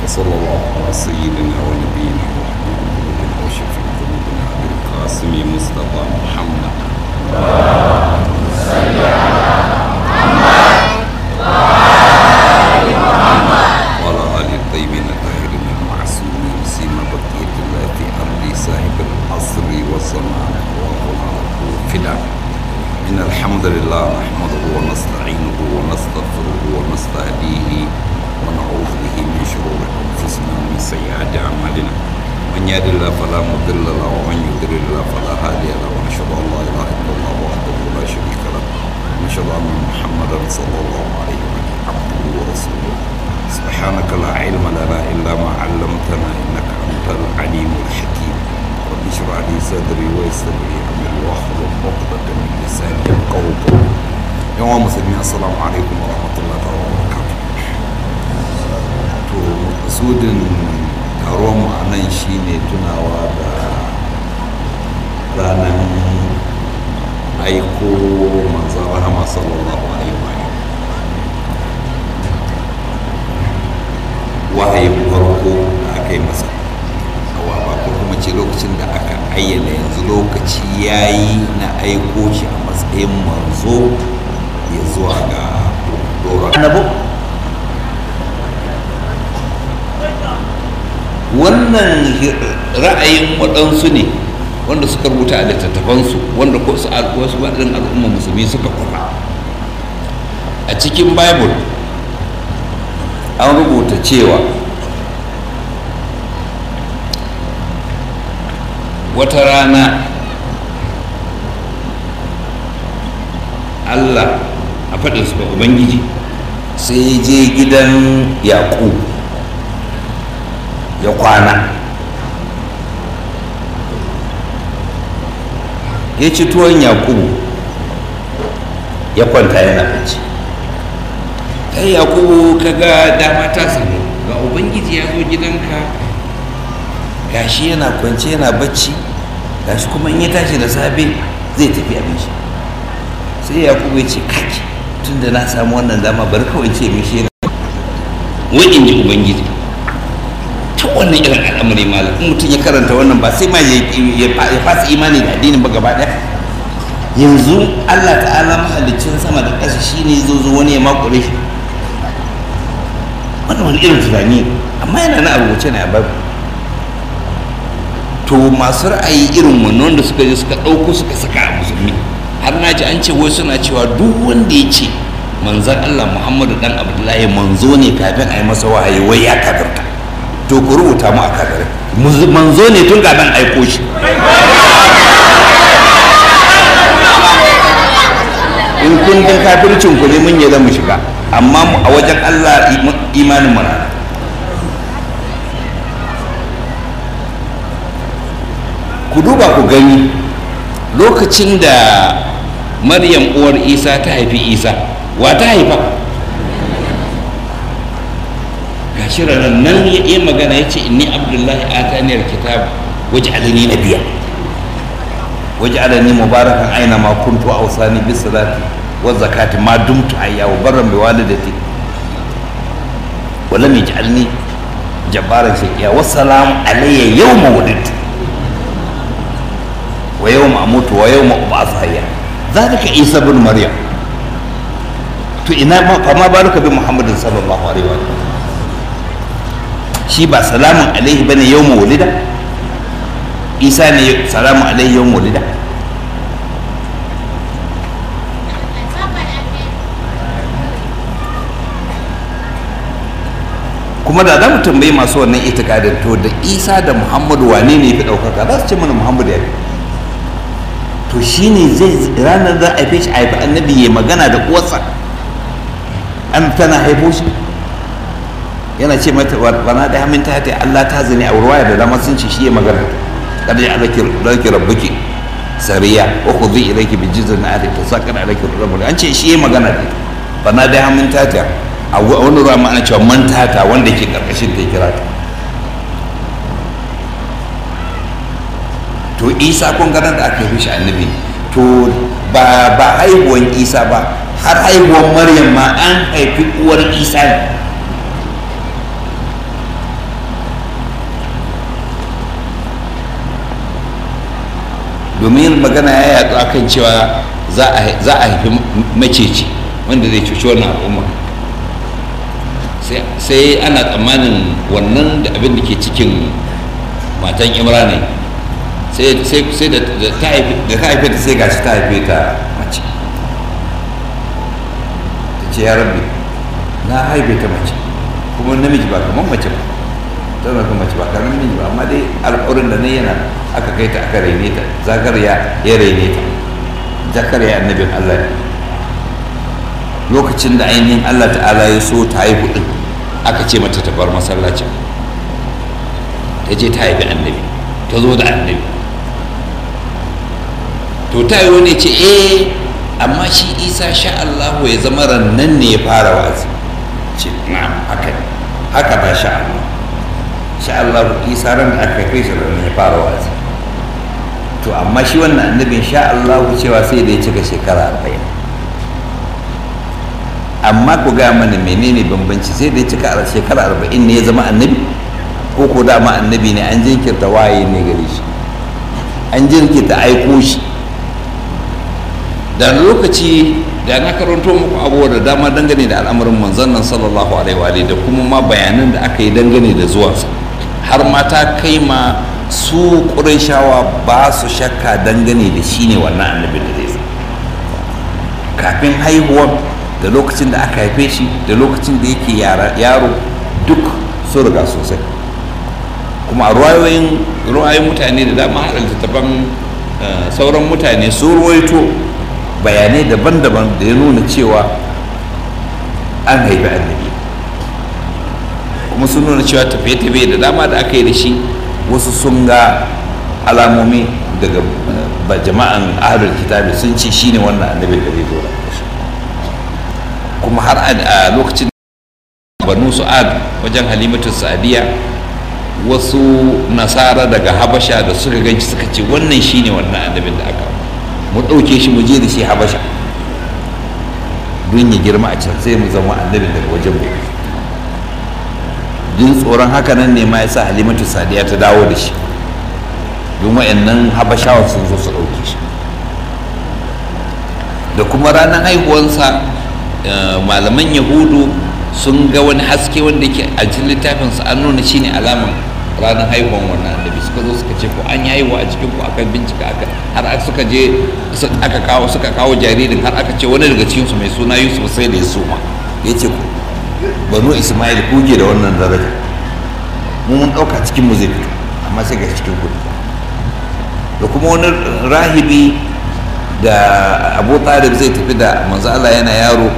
وصلى الله على سيدنا ونبينا وحبيبنا وشفيع ذنوبنا ابي القاسم مصطفى محمد وعلى ال الطيبين الطاهرين المعصومين سيما بقيه الله في ارض صاحب العصر والزمان والفداء إن الحمد لله نحمده ونستعينه ونستغفره ونستهديه ونعوذ به من شرور أنفسنا ومن سيئات أعمالنا من يهد الله فلا مضل له ومن يضلل الله فلا هادي له ونشهد أن لا إله إلا الله وحده لا شريك له ونشهد أن محمدا صلى الله عليه وسلم عبده ورسوله سبحانك لا علم لنا إلا ما علمتنا إنك أنت العليم الحكيم رب اشرح لي صدري ويسر لي امري واحلل عقدة من لساني يفقهوا قولي يوم مسلمين السلام عليكم ورحمة الله تعالى وبركاته to makasudin taron mu a nan shine tunawa da ranar aiko manzan rahama sallallahu alaihi wa wahayin farko da aka yi masa hawa ba ko kuma ce lokacin da aka ayyana yanzu lokaci ya yi na aiko shi a matsayin manzo ya zuwa ga doron annabo wannan ra'ayin waɗansu ne wanda suka rubuta a littattafansu wanda ko su wasu waɗannan al'umma musulmi suka kwafa a cikin bible an rubuta cewa wata rana allah a faɗin su ubangiji sai je gidan yaƙub ya kwana ya ci tuwon yaƙubu ya kwanta yana bacci kai yaƙubu kaga dama ta samu ga ubangiji ya zo gidanka gashi yana kwance yana bacci gashi kuma in ya tashi da safe zai tafi abinci sai yaƙubu ya ce kaki tun da na samu wannan dama bari kawai ce mishi yana wai in ji ubangiji ta wannan irin al'amari malam in mutum ya karanta wannan ba sai ma ya fasa imani da addinin ba gaba ɗaya yanzu allah ta'ala mahalicin sama da ƙasa shine zo zo wani ya makure shi wannan wani irin tunani amma yana na rubuce ne a babu to masu ra'ayi irin wannan wanda suka je suka ɗauko suka saka a musulmi har na ji an ce wai suna cewa duk wanda ya ce manzan allah muhammadu dan abdullahi manzo ne kafin a yi masa wahayi wai ya kafirta to ku rubuta mu a kafirai manzo ne tun kafin aiko shi in kundin kafircin ku ne mun yi mu shiga amma a wajen allah imanin mu ku duba ku gani lokacin da maryam uwar isa ta haifi isa wa ta haifa gashi ranar nan ya iya magana ya ce inni abdullahi ataniyar kitab waje alani na biya waje alani mubarakan aina ma kuntu a wasani bis salati wa zakati ma dumtu hayya wa barran bi walidati wa lam yaj'alni jabbaran shaqiya wa salam alayya yawma wulidtu wa yawma amutu wa yawma ub'ath hayya zalika isa ibn maryam to ina ma fa ma baruka bi muhammadin sallallahu alaihi wa sallam shi ba salamun alaihi bane yawma wulida isa ne salamun alaihi yawma wulida kuma da za mu tambayi masu wannan itikadin to da isa da muhammadu wane ne fi ɗaukaka za su ce mana muhammadu ya fi to shine zai ranar za a haife shi a haifi annabi ya magana da uwarsa an tana haifo shi yana ce mata wana da hamin ta ta Allah ta zane a ruwaya da dama sun ce shi ya magana kada ya alaki alaki rabbuki sariya wa khudhi ilayki bi jizrin ali tasaqqa alaki rabbuki an ce shi ya magana da bana da hamin ta ta a wani ruwa ma ana cewa man tata wanda ke karkashin ta kira ta to isa kun ganin da aka yi shi annabi to ba ba haihuwan isa ba har haihuwan maryam ma an haifi uwar isa ne domin magana ya yaɗu akan cewa za a haifi maceci wanda zai cuci wannan al'umma sai ana tsammanin wannan da abin da ke cikin matan imrani sai da ta haife ta sai gashi ta haife ta mace ta ce ya rabbi na haife ta mace kuma namiji ba kamar mace ba tana kuma mace ba kamar namiji ba amma dai alƙawarin da na yana aka kai ta aka raine ta zakariya ya raine ta zakariya annabin allah lokacin da ainihin allah ta'ala ya so ta haihu din aka ce mata ta bar masallacin ta je ta haifi annabi ta zo da annabi to ta yi ne ce eh amma shi isa sha allahu ya zama rannan ne ya fara wazi ce na'am haka ne haka ba sha allah sha allahu isa ran da aka kai shi rannan ya fara wazi to amma shi wannan annabin sha allahu cewa sai da ya cika shekara arba'in amma ku gaya mana menene bambanci sai da ya cika shekara arba'in ne ya zama annabi ko ko dama annabi ne an jinkirta waye ne gare shi an jinkirta aiko shi da lokaci da na karanto muku abubuwa da dama dangane da al'amarin manzon nan sallallahu alaihi wa da kuma ma bayanan da aka yi dangane da zuwansa har ma ta kai ma su ƙurashawa ba su shakka dangane da shi ne wannan annabin da zai kafin haihuwar da lokacin da aka haife shi da lokacin da yake yaro duk sun riga sosai kuma a ruwayoyin ruwayoyin mutane da dama haɗa littattafan sauran mutane sun ruwaito bayanai daban-daban da ya nuna cewa an haifi annabi kuma sun nuna cewa tafiye-tafiye da dama da aka yi da shi wasu sun ga alamomi daga jama'an ahlul kitabi sun ce shine wannan annabi da zai zo da shi kuma har a lokacin banu su'ad wajen halimatu sa'adiya wasu nasara daga habasha da suka ganci suka ce wannan shine wannan annabin da aka mu ɗauke shi mu je da shi habasha don ya girma a can sai mu zama annabin daga wajen mu jin tsoron haka nan ne ma yasa halimatu sadiya ta dawo da shi don wa'annan habashawa sun zo su ɗauke shi da kuma ranar haihuwansa malaman yahudu sun ga wani haske wanda ke a cikin littafin su an nuna shine alaman ranar haihuwan wannan annabi suka zo suka ce ko an yi haihuwa a cikin ku aka bincika aka har suka je aka kawo suka kawo jaririn har aka ce wani daga cikin su mai suna Yusuf sai da ya suma ya ce banu Ismail kuke da wannan daraja mu mun dauka cikin mu zai fito amma sai ga cikin ku da kuma wani rahibi da Abu Talib zai tafi da manzo Allah yana yaro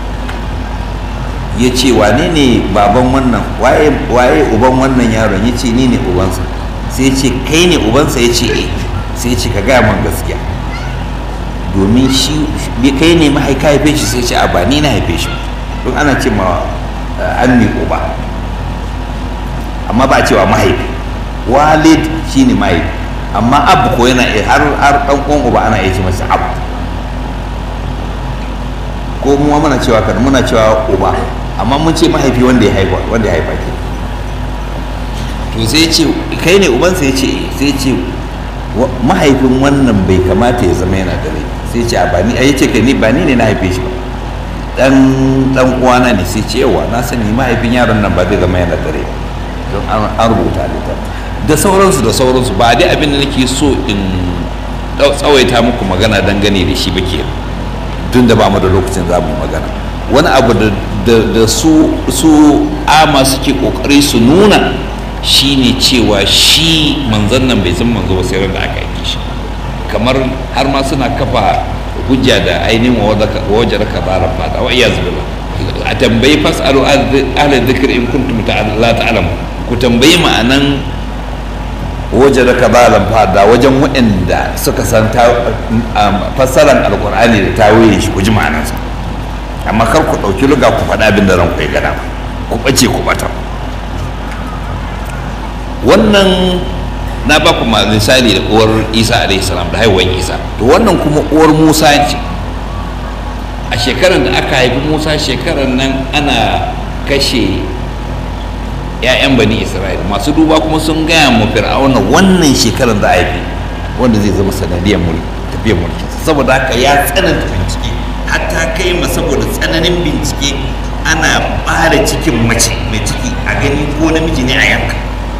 ya ce wane ne baban wannan waye uban wannan yaron ya ce ni ne ubansa sai ya ce kai ne ubansa ya ce eh sai ya ce ka gaya man gaskiya domin shi kai ne mahaika haife shi sai ya ce a ba ni na haife shi don ana ce ma an mi uba amma ba cewa mahaifi walid shi ne mahaifi amma abu ko yana har har dan uwan uba ana iya ce masa abu ko mu muna cewa kan muna cewa uba amma mun ce mahaifi wanda ya haifa wanda ya haifa ke to sai ce kai ne ubansa ya ce sai ce mahaifin wannan bai kamata ya zama yana da rai sai ce a ba ni ya ce kai ni ba ni ne na haife shi ba dan dan uwana ne sai ce yawa na sani mahaifin yaron nan ba zai zama yana da rai don an rubuta littafi da sauransu da sauransu ba dai abin da nake so in tsawaita muku magana dangane da shi ba ke tun da ba mu da lokacin za mu magana wani abu da su ama suke kokari su nuna shine cewa shi manzon nan bai san manzo ba sai da aka yi shi kamar har ma suna kafa hujja da ainihin wajar ka zara fada wa iyaz billah a tambayi fasalu ahli dhikr in kuntum la ta'lamu ku tambayi ma'anan wajar ka zara fada wajen waɗanda suka san fassaran alkur'ani da tawaye shi ku ji ma'anansa amma kar ku ɗauki luga ku faɗa abin da ranku ya gada ku ɓace ku ɓata wannan na ba ku misali da uwar isa alaihi salam da haihuwar isa to wannan kuma uwar musa ce a shekarar da aka haifi musa shekarar nan ana kashe 'ya'yan bani isra'ila masu duba kuma sun gaya mu fir'auna wannan shekarar da haifi wanda zai zama sanadiyar mulki tafiyar mulki saboda haka ya tsananta bincike hatta kai ma saboda tsananin bincike ana ɓare cikin mace mai ciki a gani ko namiji ne a yanka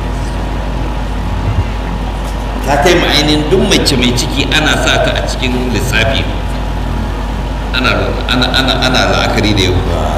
ta kai ma ainihin duk mace mai ciki ana sa ta a cikin lissafi ana ana ana ana la'akari da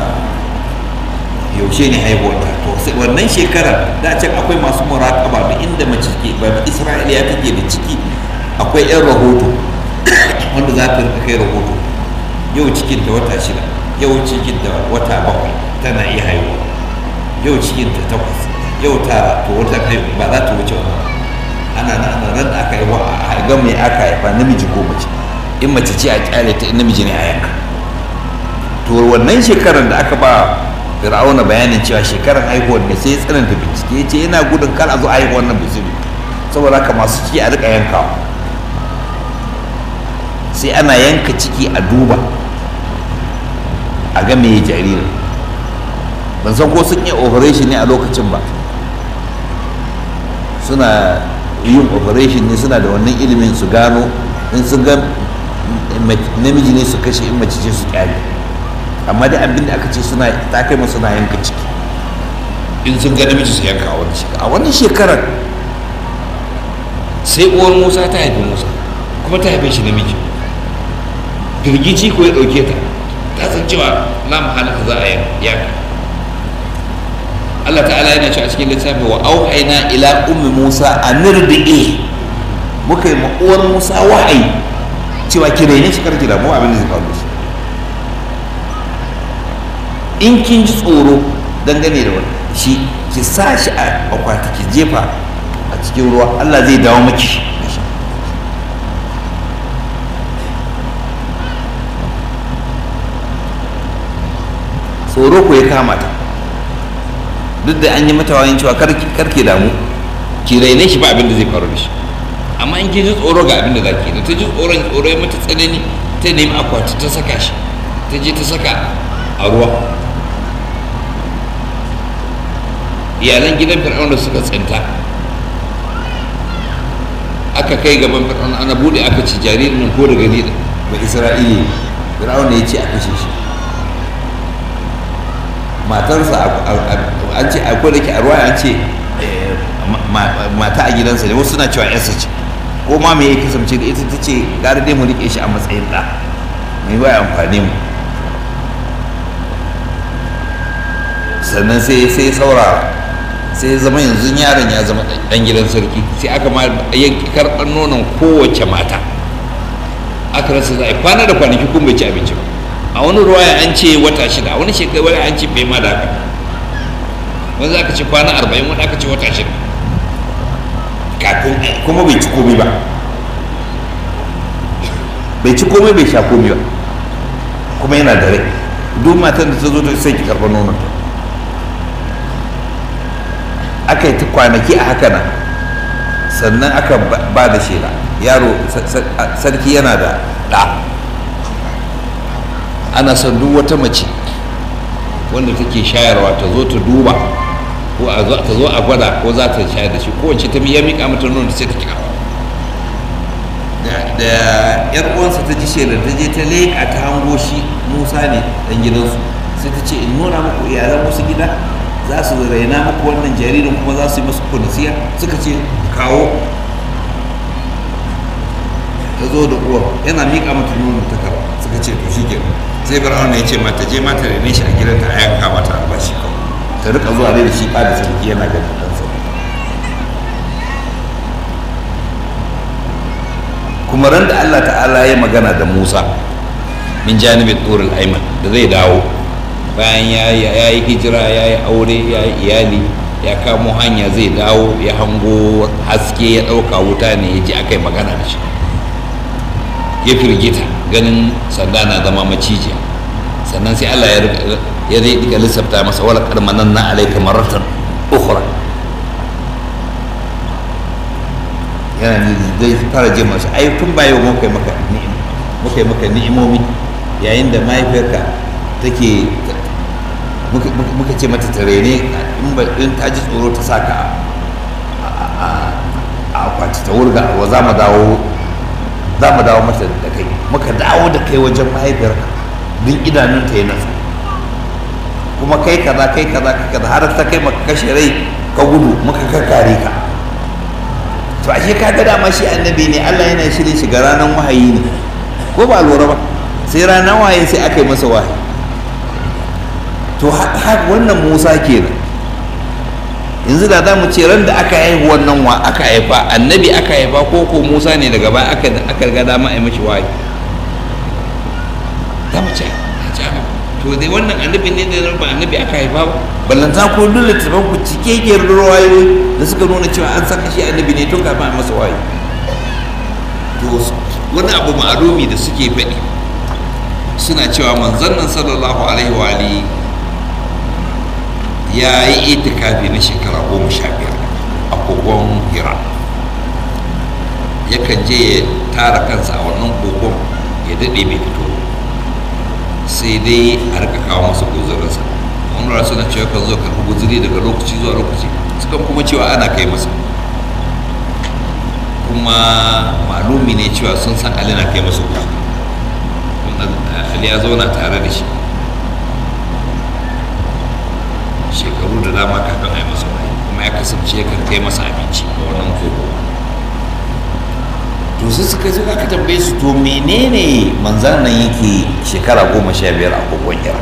yaushe ne haihuwarta to sai wannan shekarar da can akwai masu muraƙaba da inda mace ke ba isra'iliya take da ciki akwai yan rahoto wanda za ta rika kai rahoto yau cikin ta wata shida yau cikin ta wata bakwai tana iya haihuwa yau cikin ta takwas yau tara to wata kai ba za ta wuce wannan ana nan ana nan aka yi a ga mai aka haifa namiji ko mace in mace ce a kyale ta in namiji ne a yanka to wannan shekarar da aka ba fir'auna bayanin cewa shekarar haihuwar ne sai ya tsananta bincike ya ce yana gudun kar a zo haihuwar nan bai saboda haka masu ciki a rika yankawa sai ana yanka ciki a duba a ga me jaririn ban san ko sun yi operation ne a lokacin ba suna yin operation ne suna da wannan ilimin su gano in sun ga namiji ne su kashe in mace ce su kyale amma dai abin da aka ce suna ta kai suna yanka ciki in sun ga namiji su yanka a wani shekara a wani shekarar sai uwar musa ta haifi musa kuma ta haife shi namiji firgici ko ya ɗauke ta ta san cewa na mahalaka za a yanka Allah ta'ala yana cewa cikin littafi wa auhaina ila ummi Musa a nirdi'e muka yi uwar Musa wahayi cewa ki raine shi karki da mu abin da zai faru shi in kin ji tsoro dangane da wani shi ki sa shi a akwati ki jefa a cikin ruwa Allah zai dawo miki tsoro ko ya kama ta duk da an yi mata wayin cewa karki damu ki raine shi ba abin da zai faru da shi amma in ki ji tsoro ga abin da za ki da ta ji tsoron tsoro ya mata tsanani ta nemi akwati ta saka shi ta je ta saka a ruwa iyalan gidan fir'auna suka tsinta aka kai gaban fir'auna ana bude aka ci jaririn nan ko daga ni ba isra'ili fir'auna ya ce a kashe shi matarsa an ce akwai da ke a ruwa an ce mata a gidansa ne wasu suna cewa yarsa ce ko ma me ya kasance da ita ta ce gara dai mu rike shi a matsayin ɗa mai ba amfani mu sannan sai sai saurara sai zama yanzu yaron ya zama ɗan gidan sarki sai aka ma yanki karɓar nonon kowace mata aka rasa za a kwana da kwanaki kun bai ci abinci ba a wani ruwaya an ce wata shida a wani shekaru wani an ce bai ma da haka wani aka ce kwana arba'in wani aka ce wata shida kafin kuma bai ci komai ba bai ci komai bai sha komai ba kuma yana da rai duk matan da ta zo ta sai ki karɓar nonon ta aka yi ta kwanaki a haka nan sannan aka ba da shela yaro sarki yana da ɗa ana son duk wata mace wanda take shayarwa ta zo ta duba ko ta zo a gwada ko za ta shayar da shi kowace ta ya miƙa mata nono sai ta kika da yar uwansa ta ji shelar ta je ta leƙa ta hango shi musa ne dan gidansu sai ta ce in nuna muku iyalan wasu gida za su raina muku wannan jaririn kuma za su yi masu kunasiya suka ce kawo ta zo da uwar yana miƙa mata nono ta karba suka ce to shi kenan sai fir'auna ya ce mata je mata rene shi a gidanta a yanka mata albashi kawai ta rika zuwa dai da shi da sarki yana ganin ɗansa kuma ran da Allah ta'ala ya magana da Musa min janibin turul aiman da zai dawo bayan ya yi hijira ya yi aure ya yi iyali ya kamo hanya zai dawo ya hango haske ya ɗauka wuta ne ya ji aka yi magana da shi ya firgita ganin sanda na zama macijiya sannan sai Allah ya rika lissafta masa wala karmanan na alaika maratan ukhra yana ne zai fara jin masu ai tun ba yau muka yi maka muka yi maka ni'imomi yayin da mahaifiyarka take muka ce mata tare ne in ta ji tsoro ta saka a akwati ta wurga a ruwa za mu dawo za mu dawo mata da kai muka dawo da kai wajen mahaifiyarka don idanunta ya nasa kuma kai kaza kai kaza kai kaza har ta kai maka kashe rai ka gudu muka kakkare ka to ashe ka ga dama shi annabi ne Allah yana shirin shiga ranar wahayi ne ko ba lura ba sai ranar wahayi sai aka yi masa wahayi to har wannan Musa kenan yanzu da za mu ce ran da aka haihu wannan wa aka haifa annabi aka haifa ko ko Musa ne daga baya aka aka ga dama a yi mashi wahayi za mu ce to dai wannan annabi ne da ba annabi aka haifa ba ballanta ko dole ta ku cike ke ruwayoyi da suka nuna cewa an saka shi annabi ne tun kafin a masa wahayi to wani abu ma'alumi da suke faɗi suna cewa manzon nan sallallahu alaihi wa alihi ya yi itikafi na shekara goma sha biyar a kogon hira yakan je ya tara kansa a wannan kogon ya daɗe bai fito sai dai a rika kawo masa guzurinsa wani rasu na cewa kan zo karɓi guzuri daga lokaci zuwa lokaci sukan kuma cewa ana kai masa kuma malumi ne cewa sun san ali na kai masa guzuri ali ya zauna tare da shi shekaru da dama kafin a yi masa wahayi kuma ya kasance ya kai masa abinci a wannan kogo to sai suka zo aka tambaye su to menene manzan nan yake shekara goma sha biyar a kogon hira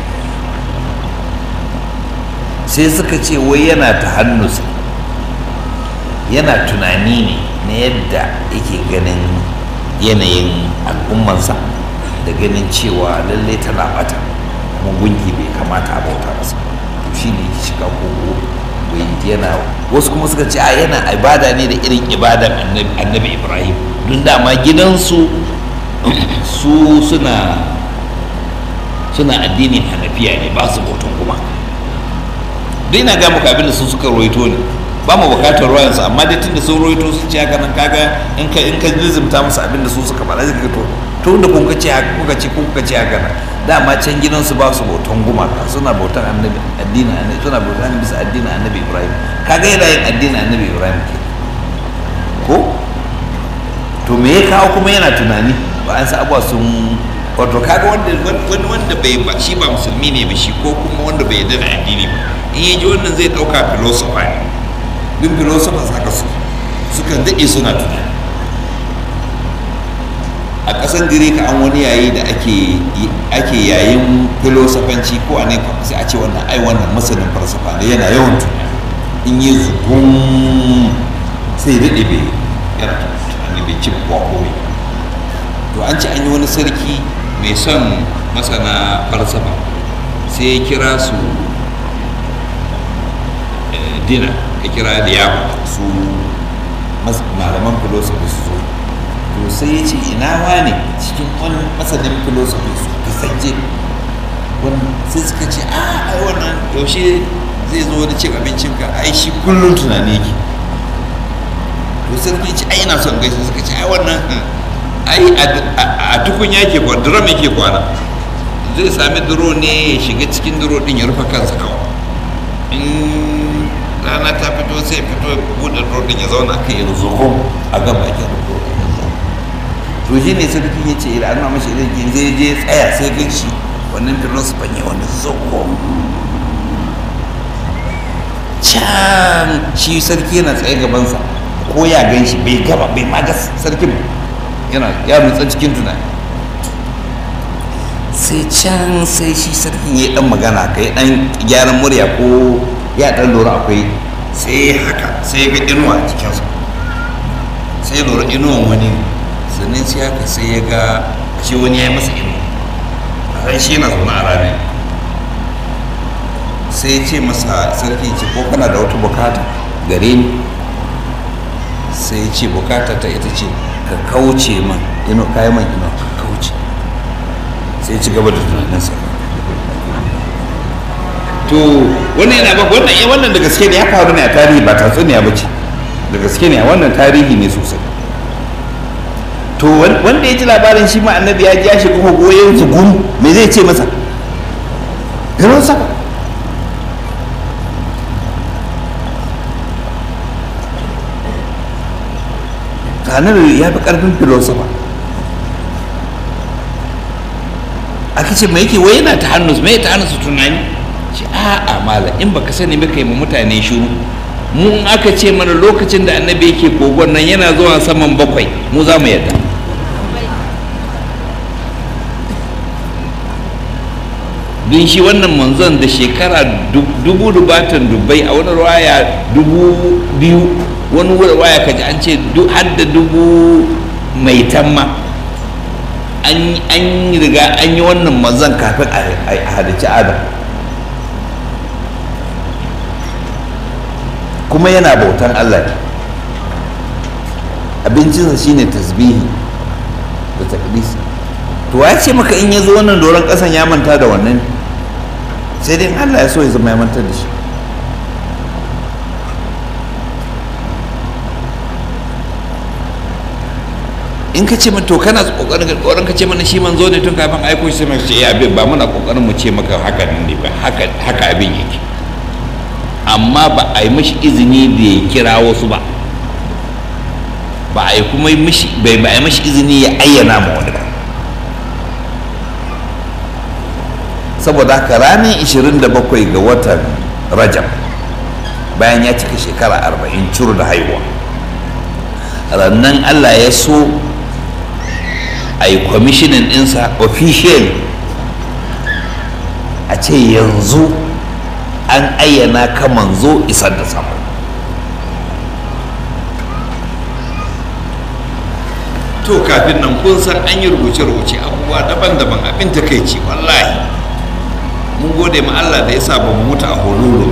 sai suka ce wai yana ta hannusa yana tunani ne na yadda yake ganin yanayin al'ummansa da ganin cewa lallai tana bata kuma gunki bai kamata a bauta masa to shi ne yake shiga kogo bai yana wasu kuma suka ce a yana ibada ne da irin ibadan annabi ibrahim don dama gidansu su suna suna addinin hanafiya ne ba su bautan kuma dai na ga muku abinda sun suka roito ne ba mu bukatar ruwayansu amma dai tunda sun roito sun ce haka nan kaga in ka in ka lizimta musu abinda su suka faɗa zai to to da kun ce haka kuka ce kuka ce haka nan dama can gidansu ba su bautan gumaka suna bautan annabi addinin annabi suna bautan bisa addinin annabi ibrahim kaga yana yin addinin annabi ibrahim ke ko to me ya kawo kuma yana tunani ba an sa abuwa sun wato kaga wanda wani wanda bai ba shi ba musulmi ne ba shi ko kuma wanda bai yarda da addini ba in ya ji wannan zai dauka philosopher ne duk philosophers haka su sukan daɗe suna tunani a ƙasar girka an wani yayi da ake ake yayin filosofanci ko a ne sai a ce wannan ai wannan masanin falsafa ne yana yawan tunani in yi zugun sai daɗe bai yana tunani bai ci kuwa komai to an ce an yi wani sarki mai son masana falsafa sai ya kira su dina ya kira da yawa su malaman filosofi su zo to sai ya ce ina wane cikin wani masanin filosofi su kasance sai suka ce a ai wannan yaushe zai zo da cin abincinka ai shi kullum tunani yake to sarki ce ai ina son gaisa suka ce ai wannan ai a tukun yake kwana drum yake kwana zai sami duro ne ya shiga cikin duro din ya rufe kansa kawai in rana ta fito sai fito buɗe duro din ya zauna kai ya zuko a gaba ke duro to shi ne sarki ya ce idan ana mashi idan zai je tsaya sai gan shi wannan filosofan ya wani zuko can shi sarki yana tsaye gabansa ko ya gan shi bai gaba bai ma ga sarkin yana ya rutsa cikin tunani sai can sai shi sarkin ya dan magana ka ya dan gyaran murya ko ya dan lura akwai sai haka sai ga inuwa a cikinsa sai lura inuwan wani sannan sai haka sai ya ga shi wani ya yi masa inuwa a ran shi yana zaune a rami sai ya ce masa sarki ce ko kana da wata bukata gare ni sai ya ce bukata ta ita ce ka kauce man ino kayan man ino ka kauce sai ya ci gaba da tunaninsa to wannan yana ba wannan eh wannan da gaske ne ya faru ne a tarihi ba tatsuniya ba ce da gaske ne a wannan tarihi ne sosai to wanda ya ji labarin shi ma annabi ya ji ya shiga goyon zugun me zai ce masa garin saka annabi ya fi karfin filosofa aka ce mai yake wai yana ta hannus mai ta hannus tunani ce a'a mala in baka sani ba kai ma mutane shiru mu in aka ce mana lokacin da annabi yake kogon nan yana zuwa saman bakwai mu za mu yadda don shi wannan manzon da shekara dubu dubatan dubbai a wani ruwaya dubu biyu wani ruwaya kaji an ce har da dubu mai tamma an riga an yi wannan manzon kafin a halici adam kuma yana bautan allah ne abincinsa shine tasbihi da takdisi to ya ce maka in ya zo wannan doron kasan ya manta da wannan sai dai Allah ya so ya zama ya mantar da shi in ka ce to kana kokarin kokarin ka ce mana shi manzo ne tun kafin aiko shi sai mai ce ya abin ba muna kokarin mu ce maka haka ne ba haka haka abin yake amma ba a yi mishi izini da ya kira wasu ba ba a yi kuma mishi bai ba a yi mishi izini ya ayyana ma wani ba saboda haka ranar 27 ga watan rajab bayan ya cika shekara 40 curu da haihuwa rannan allah ya so a yi kwamishinin ɗinsa official a ce yanzu an ayyana ka manzo isar da sama to kafin nan kun san an yi rubuce-rubuce abubuwa daban-daban abin takaici wallahi mun gode ma Allah da ya sa ba mu mutu a hululu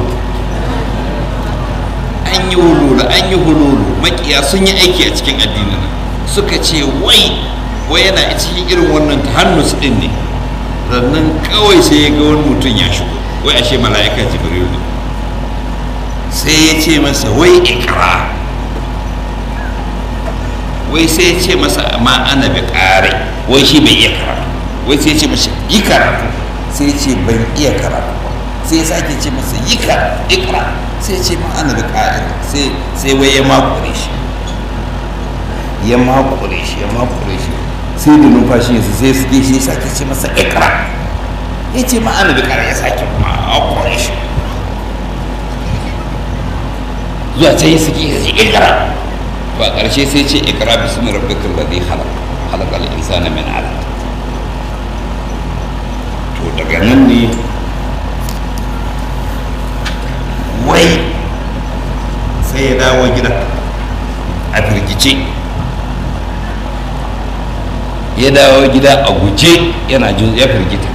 an yi hululu an yi hululu makiya sun yi aiki a cikin addinin suka ce wai wai yana cikin irin wannan tahannus din ne rannan kawai sai ya ga wani mutum ya shigo wai ashe mala'ika jibril ne sai ya ce masa wai ikra wai sai ya ce masa ma ana bi kare wai shi bai iya karatu wai sai ya ce masa yi karatu sai ce ban iya karatu ba sai sake ce masa yi ka ikra sai ce ma ana da ƙa'ir sai sai wai ya makure shi ya makure shi ya makure shi sai da numfashi yanzu sai suke shi sake ce masa ikra ya ce ma ana da ƙa'ir ya sake makure shi zuwa can yi suke yi ikra to a ƙarshe sai ce ikra bismi rabbikal ladhi khalaq khalaqal insana min 'alaq to daga nan ne wai sai ya dawo gida a firgice ya dawo gida a guje yana ya firgita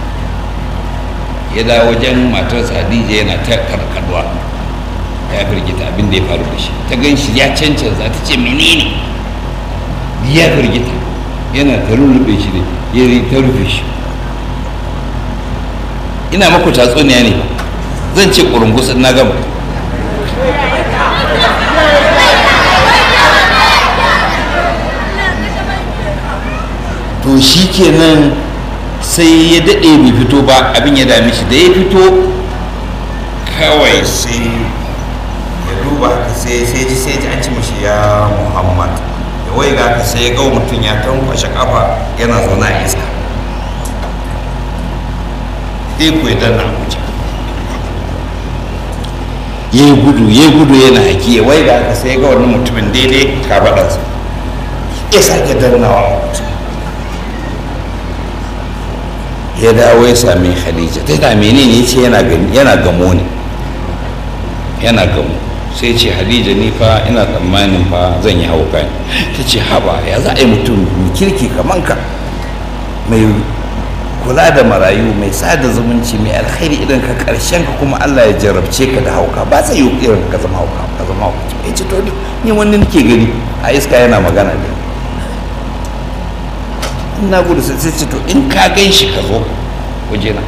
ya dawo wajen matarsa hadija yana ta karkarwa ya firgita abin da ya faru da shi ta gan shi ya cancanza ta ce menene ya firgita yana ta rufe shi ne ya ta rufe shi ina maku tatsuniya ne zan ce ƙurungus na gama to shi kenan sai ya daɗe bai fito ba abin ya dame shi da ya fito kawai sai ya duba haka sai sai ji sai ji an ci mashi ya muhammad da wai ga haka sai ya ga mutum ya tankwashe kafa yana zaune a iska sai ku ya danna wuce ya yi gudu ya yi gudu yana haki ya wai ga haka sai ya ga wani mutumin daidai kafaɗarsa ya sake dannawa mutum ya dawo ya sami khadija ta da menene ya ce yana gamo ne yana gamo sai ce hadija ni fa ina tsammanin fa zan yi hauka ne ta ce haba ya za a yi mutum mai kirki kaman ka mai kula da marayu mai sada zumunci mai alkhairi idan ka karshen ka kuma Allah ya jarabce ka da hauka ba zai yi irin ka zama hauka ka zama hauka ya ce to ni wani nake gani a iska yana magana da ina gudu sai ce to in ka gan shi ka zo wajena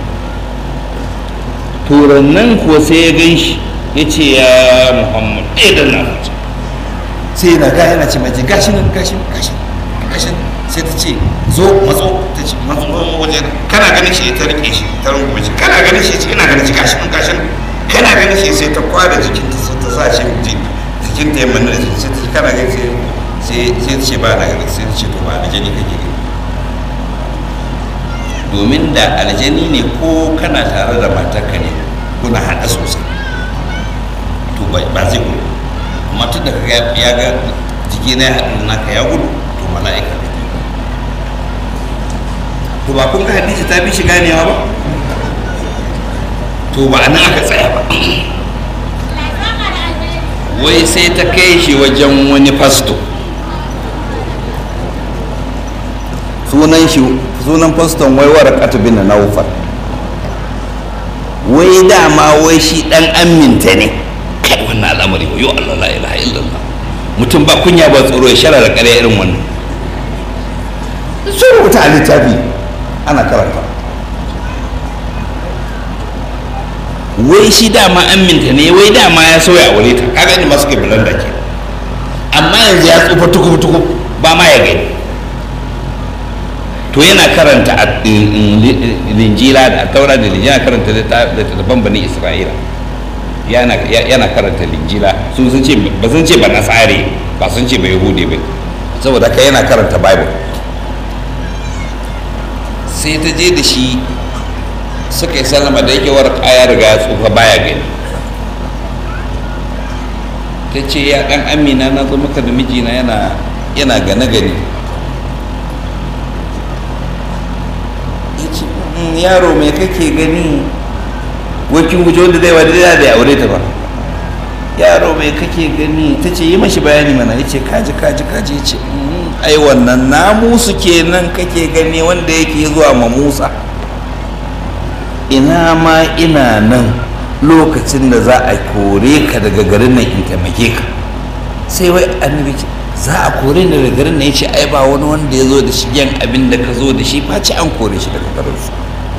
turannan kuwa sai ya gan shi ya ce ya muhammad ɗaya da na wuce sai yana ga yana ce mai ce gashi nan gashi gashi gashi sai ta ce zo matso ta ce matso wajen kana ganin shi ta rike shi ta rungume shi kana ganin shi ina ganin shi gashi nan gashi nan kana ganin shi sai ta kwada jikinta sai ta sa shi jikinta ya manna da shi sai ta kana ganin sai sai sai ta ce ba na gani sai ta ce to ba aljani kake gani domin da aljani ne ko kana tare da matarka ne kuna haɗa sosai to ba zai gudu amma tun da ya ga jiki na ya haɗu naka ya gudu to mala'ika ne to ba kun ga hadisi ta bi shi ganewa ba to ba nan aka tsaya ba wai sai ta kai shi wajen wani fasto sunan shi sunan faston wai warakatu bin naufal wai dama wai shi dan aminta ne kai wannan al'amari yo Allah la ilaha illallah mutum ba kunya ba tsoro ya shara da ƙarya irin wannan sun rubuta a littafi ana karanta wai shi dama aminta ne wai dama ya sauya aure ta kaga inda masu ke bulanda ke amma yanzu ya tsufa tukub tukub ba ma ya gani to yana karanta a linjila da taura da linjila karanta da tattaban bani isra'ila yana karanta linjila sun sun ce ba sun ce ba nasare ba sun ce ba yahudi ba saboda haka yana karanta bible sai ta je da shi suka yi sallama da yake warka ya riga ya tsufa baya gani ta ce ya dan amina na zo maka da mijina yana yana gane gani ya ce yaro mai kake gani wakin guje wanda zai wadda da ya aure ta ba yaro mai kake gani ta ce yi mashi bayani mana ya ce kaji kaji kaji ya ce ai wannan namusu kenan kake gani wanda yake zuwa ma musa ina ma ina nan lokacin da za a kore ka daga garin nan in taimake ka sai wai annabi ce za a kore ni daga garin nan ya ce ai ba wani wanda ya zo da shi yan abin da ka zo da shi face an kore shi daga garin su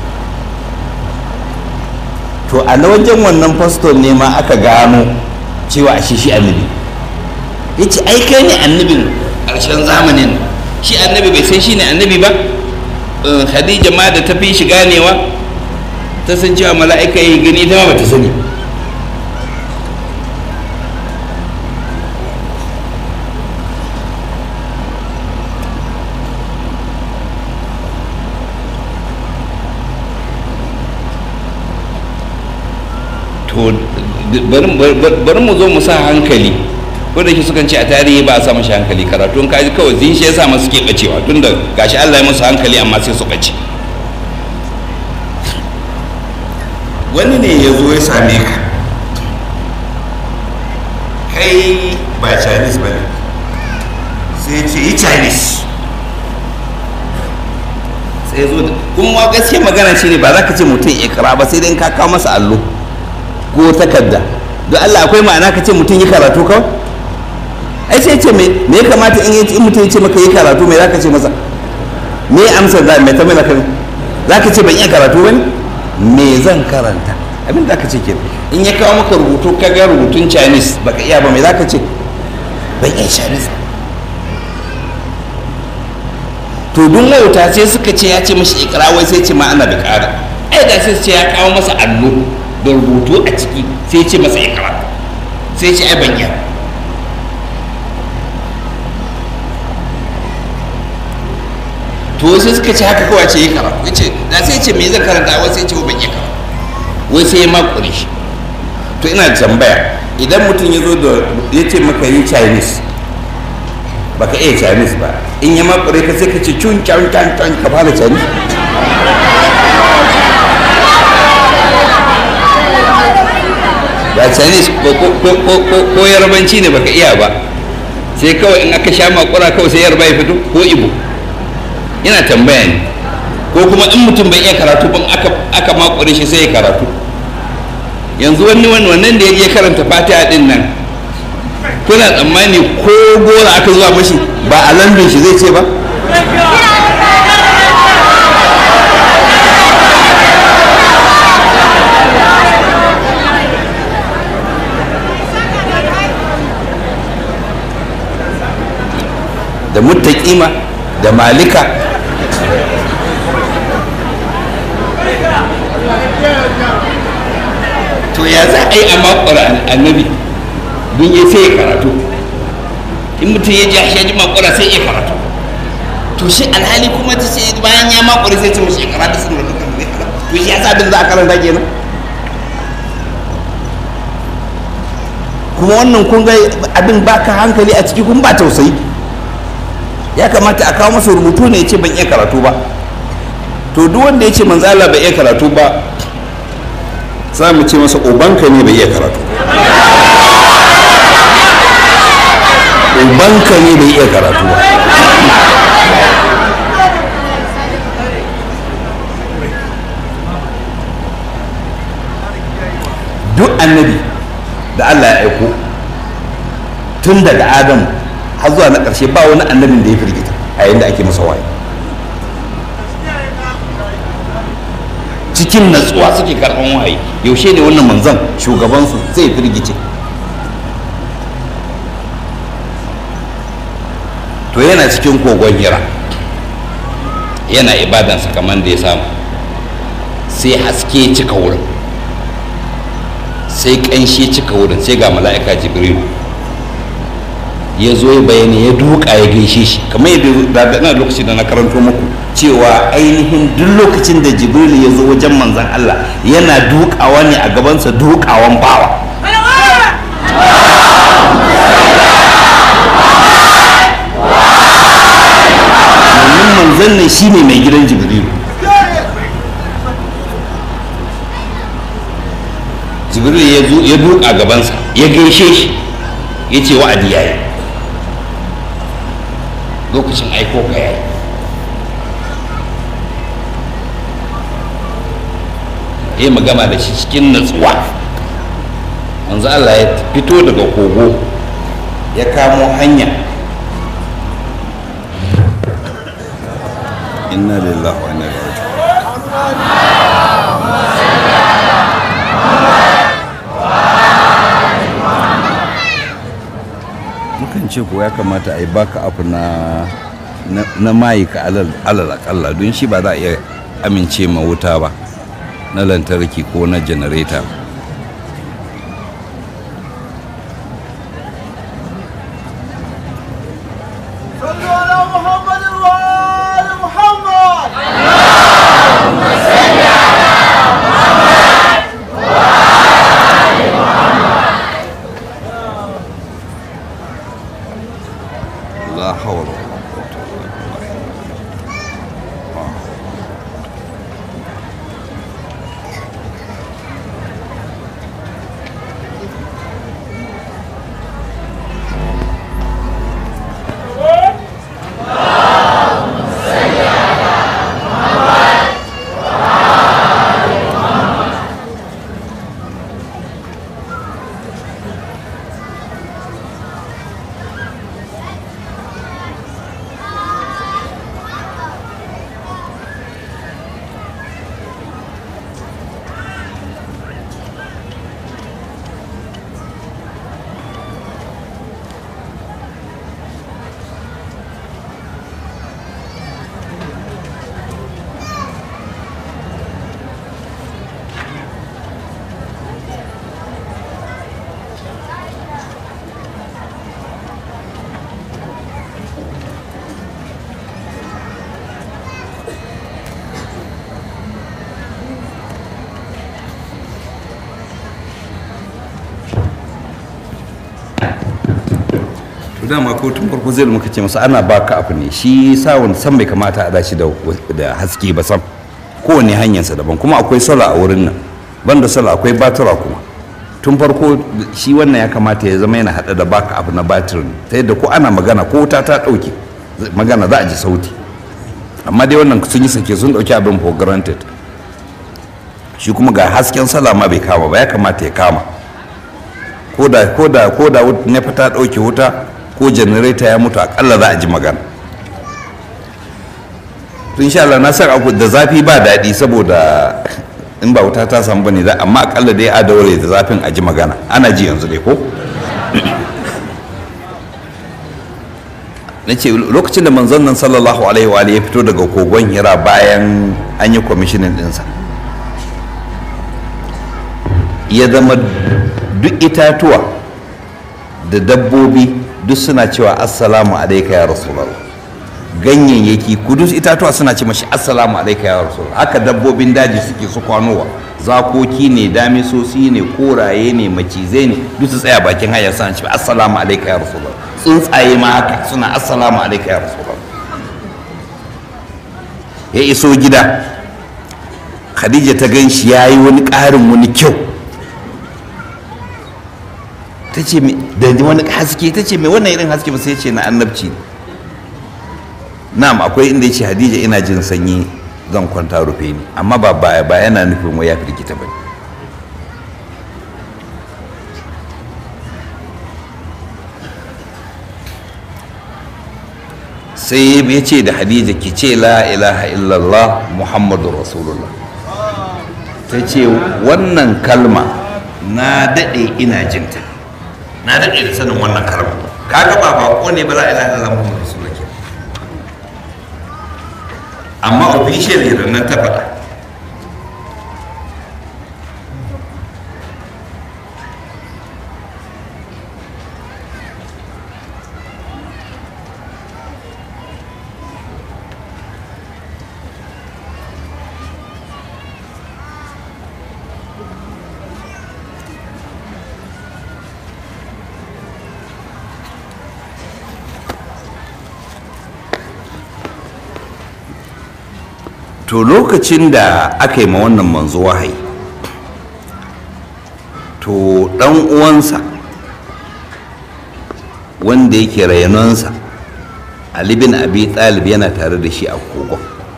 to a na wajen wannan faston ne ma aka gano cewa ashe shi annabi ya ce ai kai ne annabin ƙarshen zamanin shi annabi bai san shi ne annabi ba khadija ma da ta fi shi ganewa ta san cewa mala'ika yi gani ta ba ta sani to bari mu zo mu sa hankali ko da shi sukan ce a tarihi ba a sa mashi hankali karatu in kaji kawai zin shi ya sa masu ke bacewa tunda gashi Allah ya musu hankali amma sai su bace wani ne ya zo ya same ka kai ba chinese ba ne sai ce yi chinese sai zo da kuma gaskiya magana shi ne ba za ka ce mutum ikra ba sai dai ka kawo masa allo ko takarda don allah akwai ma'ana ka ce mutum yi karatu kawai ai sai ce me ya kamata in mutum ya ce maka yi karatu me za ka ce masa me amsar za mai tambayi zaka za ka ce ban iya karatu ba ne me zan karanta abin da aka ce ke in ya kawo maka rubutu ka ga rubutun chinese baka iya ba me za ka ce ban iya chinese to duk wauta sai suka ce ya ce mashi ikra wai sai ce ma ana da ƙara ai da sai ce ya kawo masa allo da rubutu a ciki sai ce masa ikra sai ce ai ban iya to sai suka ce haka kawai ce yi karatu ya ce da sai ce me zan karanta wai sai ce ban iya karatu wai sai ya makure shi to ina da tambaya idan mutum ya zo da ya ce maka yi chinese baka iya chinese ba in ya makure ka sai ka ce cun can can can ka fara chinese ba chinese ko yarbanci ne baka iya ba sai kawai in aka sha makura kawai sai yarba ya fito ko ibo yana tambaya ne ko kuma in mutum bai iya karatu ban aka makure shi sai ya karatu yanzu wani wannan da ya je karanta fatiha din nan kuna tsammani ko gora aka zuwa mashi ba a lambin shi zai ce ba da muttaƙima da malika to ya za a yi a makura annabi don ya sai karatu in mutum ya ji ya ji makura sai ya karatu to shi alhali kuma ta ce bayan ya makura sai ce mashi karatu sun da dukkan zai karatu to shi ya sa abin za a karanta kenan kuma wannan kun ga abin baka hankali a ciki kun ba tausayi ya kamata a kawo masa rubutu ne ya ce ban iya karatu ba to duk wanda ya ce manzo Allah bai iya karatu ba za mu ce masa ubanka ne bai iya karatu ubanka ne bai iya karatu ba duk annabi da Allah ya aiko tun daga Adamu har zuwa na ƙarshe ba wani annabin da ya firgita a yayin da ake masa waye cikin natsuwa suke karɓan waye yaushe ne wannan manzon shugabansu zai firgice to yana cikin kogon hira yana ibadansa kamar da ya samu sai haske cika wurin sai ƙanshi cika wurin sai ga mala'ika jibrilu ya zo ya bayani ya duka ya gaishe shi kamar yadda na lokaci da na karanto muku cewa ainihin duk lokacin da jibrilu ya zo wajen manzan Allah yana dukawa ne a gabansa dukawan bawa domin manzan ne shine mai gidan jibrilu jibrilu ya duka gabansa ya gaishe shi ya ce wa'adi ya yi lokacin aiko ka yayi ya magana da shi cikin natsuwa manzo Allah ya fito daga kogo ya kamo hanya inna lillahi wa inna ilaihi raji'un mukan ce ko ya kamata a yi baka abu na na mayi ka alal akalla don shi ba za a iya amince ma wuta ba na lantarki ko na janareta صلوا على محمد وآل محمد la hawla wala quwwata illa billah to dama ko tun farko zai muka ce masa ana baka abu ne shi sawun san bai kamata a dashi da da haske ba sam kowane hanyarsa daban kuma akwai sola a wurin nan banda sola akwai batura kuma tun farko shi wannan ya kamata ya zama yana hada da baka abu na batirin ta yadda ko ana magana ko wuta ta dauke magana za a ji sauti amma dai wannan sun yi sake sun dauki abin for granted shi kuma ga hasken sola ma bai kama ba ya kamata ya kama ko da ko da ko da nefa ta dauke wuta ko janareta ya mutu akalla za a ji magana tun sha Allah na san abu da zafi ba daɗi saboda in ba wuta ta samu bane za amma akalla dai a daure da zafin a ji magana ana ji yanzu dai ko na ce lokacin da manzon nan sallallahu alaihi wa alihi ya fito daga kogon hira bayan an yi kwamishinin ɗinsa ya zama duk itatuwa da dabbobi duk suna cewa assalamu alaika ya rasulallah ganyayyaki kudus itatuwa suna ce mashi assalamu alaika ya rasulallah haka dabbobin daji suke su kwanowa zakoki ne damisosi ne koraye ne macizai ne duk su tsaya bakin hanya suna ce assalamu alaika ya rasulallah tsuntsaye ma haka suna assalamu alaika ya rasulallah ya iso gida khadija ta gan shi ya yi wani ƙarin wani kyau ta ce da wani haske ta ce mai wannan irin haske ba sai ce na annabci na'am akwai inda ya ce hadija ina jin sanyi zan kwanta rufe ni amma ba ba ba yana nufin wai ya firgita ba sai ya ce da hadija ki ce la ilaha illallah muhammadu rasulullah ta ce wannan kalma na daɗe ina jinta na daɗe da sanin wannan kalma kaga ba bako ne ba la ilaha illallah muhammadu rasulullah ke amma official da nan ta faɗa to lokacin da aka yi ma wannan manzo wahayi to dan uwansa wanda yake rayanonsa ali bin abi talib yana tare da shi a kogon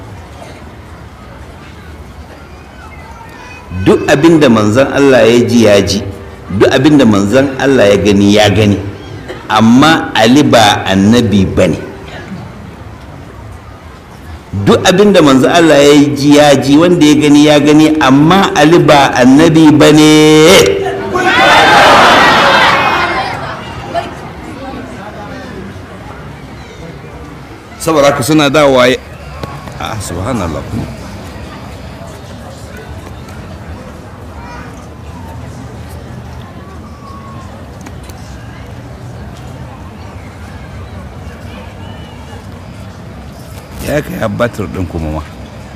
duk abin da manzon allah ya ji ya ji duk abin da manzon allah ya gani ya gani amma ali ba annabi ba ne duk abinda manzo Allah ya ji ya ji wanda ya gani ya gani amma Ali ba annabi ba ne saboda haka suna dawowa a subhanallah ya kai abbatar ɗin kuma ma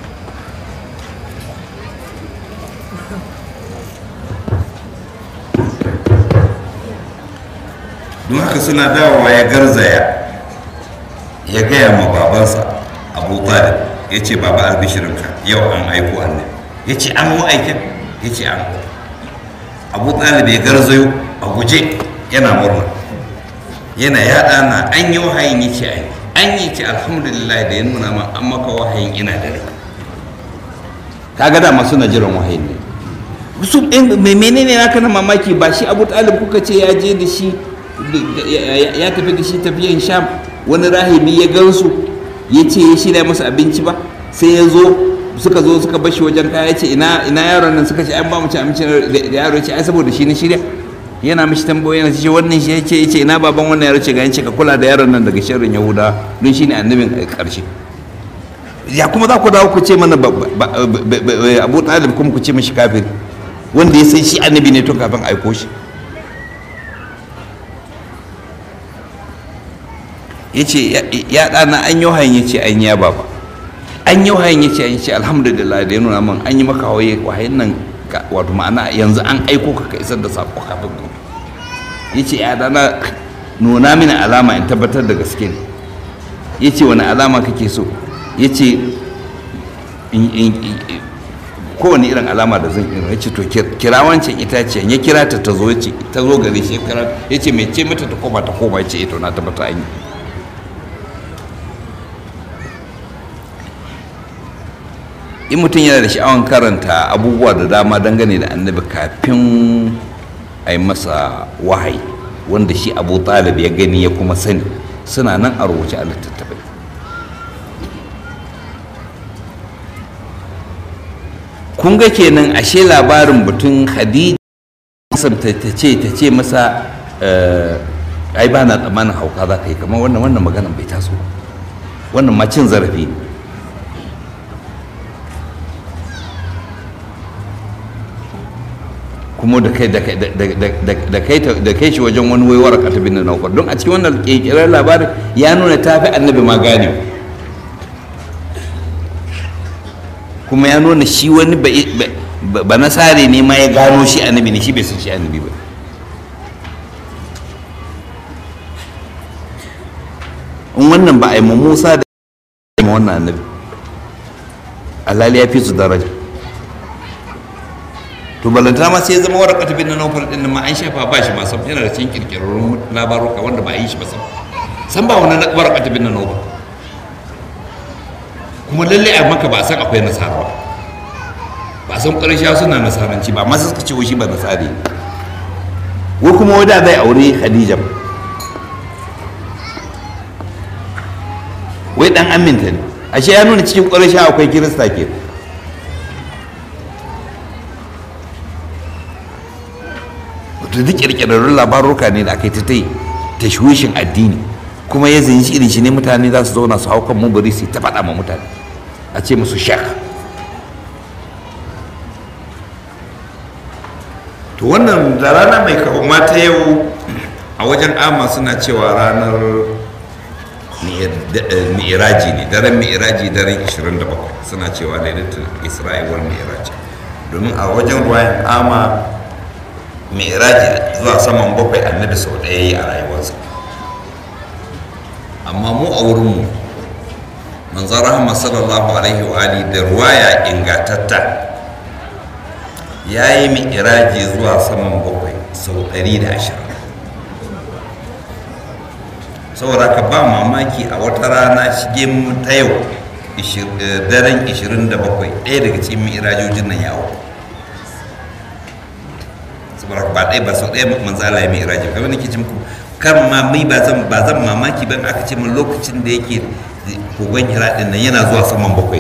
don haka suna dawowa ya garzaya ya gaya ma babansa abu talib ya ce baba albishirinka yau an aiko annabi ya ce an mu aikin ya ce an abu talib ya garzayo a guje yana murna yana yaɗa na an yi wahayin ya ce an yi an yi ce alhamdulillah da ya nuna ma an maka wahayin ina da rai kaga dama suna jiran wahayin ne su mai menene naka na mamaki ba shi abu talib kuka ce ya je da shi ya tafi da shi tafiyan sham wani rahibi ya gansu ya ce ya shirya masa abinci ba sai ya zo suka zo suka bashi wajen kaya ce ina yaron nan suka ce an ba mu ci abinci da yaro ce ai saboda shi na shirya yana mishi tambayoyi yana ce wannan shi yace yace ina baban wannan yaro ce ga yace ka kula da yaron nan daga sharrin yahuda don shine annabin karshe ya kuma za ku dawo ku ce mana abu talib kuma ku ce mishi kafir wanda ya san shi annabi ne to kafin aiko shi yace ya dana an yi wahayin yace an ya baba an yi wahayin yace an ce alhamdulillah da ya nuna min an yi maka wahayin nan wato ma'ana yanzu an aiko ka ka isar da sako kafin ku ya ce ya dana nuna mini alama in tabbatar da gaske ne ya ce wani alama kake so ya ce kowane irin alama da zan irin ya ce to kira wancan itaciyan ya kira ta ta zo ce ta zo gare shi ya ce mai ce mata ta koma ta koma ya ce ito na tabbata an yi in mutum yana da sha'awan karanta abubuwa da dama dangane da annabi kafin a yi masa wahayi wanda shi abu talib ya gani ya kuma sani suna nan a rubuce a littattafai kun ga kenan ashe labarin batun hadija ta ce ta ce masa ai ba na tsammanin hauka za ka yi kamar wannan wannan maganan bai taso wannan ma cin zarafi ne kuma da kai da kai da- da- da- da kai ta- da kai shi wajen wani waiwar ka tabi na naukar don a cikin wannan kirkirar labarin ya nuna ta fi annabi ma gane kuma ya nuna shi wani ba, ba, ba nasare ne ma ya gano shi annabi ne shi bai san shi annabi ba in wannan ba a yi ma musa da ma wannan annabi alhali ya fi su daraja to balantana ma sai ya zama warqatu bin nawfal din nan ma an shafa ba shi ma sam yana da cikin kirkirarrun labaruka wanda ba a yi shi ba sam san ba wani warqatu bin nawfal kuma lalle a maka ba a san akwai nasara ba ba a san ƙarshe suna nasaranci ba amma sai suka ce wai shi ba nasari ne wai kuma wada zai aure khadija wai dan aminta ne ashe ya nuna cikin ƙarshe akwai kirista ke wato duk kirkirarrun labaruka ne da aka yi ta tai tashwishin addini kuma ya zanci irin shi ne mutane za su zauna su hau kan mubari su yi ta faɗa ma mutane a ce musu shek to wannan da rana mai kawo mata yau a wajen ama suna cewa ranar mi'iraji ne daren mi'iraji daren 27 suna cewa lailatul isra'i wal mi'iraji domin a wajen ruwayan ama mi'iraji zuwa saman bakwai annabi sau ɗaya yi a rayuwarsa amma mu a wurinmu manzan rahama sallallahu alaihi wa ali da ruwaya ingatatta ya yi mi'iraji zuwa saman bakwai sau 120 saboda ka ba mamaki a wata rana shige mu ta yau daren 27 ɗaya daga cikin mi'irajojin nan yawo saboda ba ɗaya ba sau ɗaya manzala ya mi'iraji kamar nake cin ku kar ma mai ba zan ba zan mamaki ban aka ce min lokacin da yake kogon hira din nan yana zuwa saman bakwai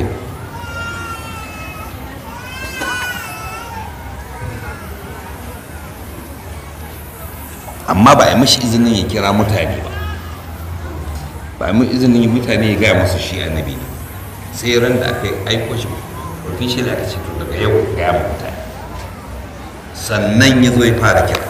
amma ba a yi mashi izinin ya kira mutane ba ba a yi izinin mutane ya gaya musu shi annabi ne sai ran da aka aiko shi rufin shi da aka ce to daga yau gaya ma mutane sannan ya zo ya fara kira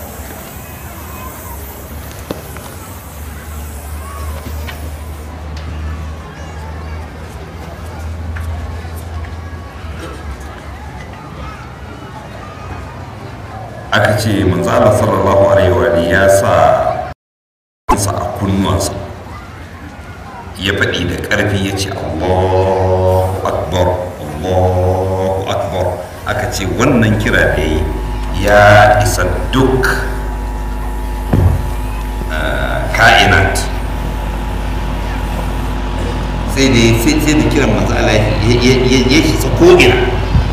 aka ce manzo Allah sallallahu alaihi wa alihi ya sa sa a kunnuwansa ya faɗi da ƙarfi ya ce Allahu akbar Allahu akbar aka ce wannan kira da yi ya isa duk ka'inat sai da sai da kiran manzo Allah ya shi sa ko'ina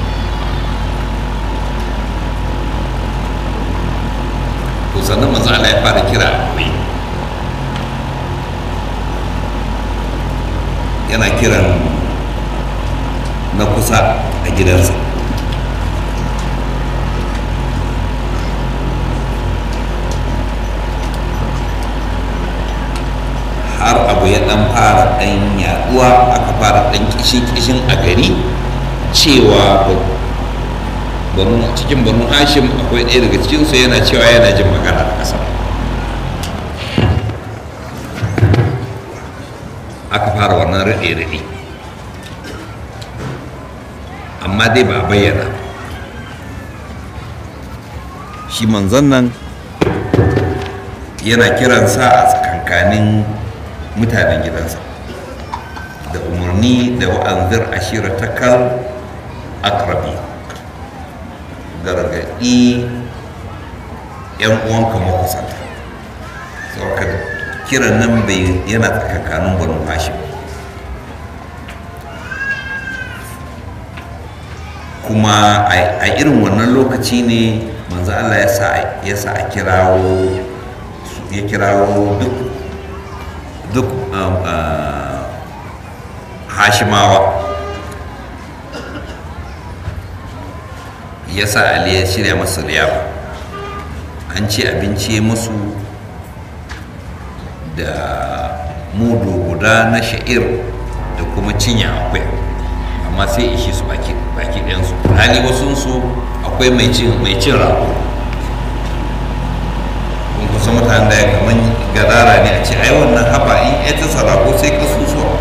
to sannan manzo Allah ya fara kira a koyi yana kiran na kusa a gidansa har abu ya dan fara dan yaduwa aka fara dan kishin-kishin a gari cewa banu cikin banu hashim akwai ɗaya daga cikinsu yana cewa yana jin magana da ƙasa aka fara wannan raɗe-raɗe amma dai ba a bayyana shi manzon nan yana kiransa a tsakankanin mutanen gidansa da umarni da wa'anzir ashira ta kal akrabi gargaɗi 'yan uwanka makusanta saboda kiran nan bai yana tsakankanin banu hashim kuma a irin wannan lokaci ne manzo Allah ya sa a kirawo ya kirawo duk duk hashimawa ya sa ali ya shirya masu liyafa an ce abinci musu da mudu guda na sha'ir da kuma cinya akwai amma sai ishi su baki baki ɗayansu hali wasunsu akwai mai cin mai cin rago kun kusa mutane da ya kaman gadara ne a ce ai wannan haba in ya ta sarako sai kasusuwa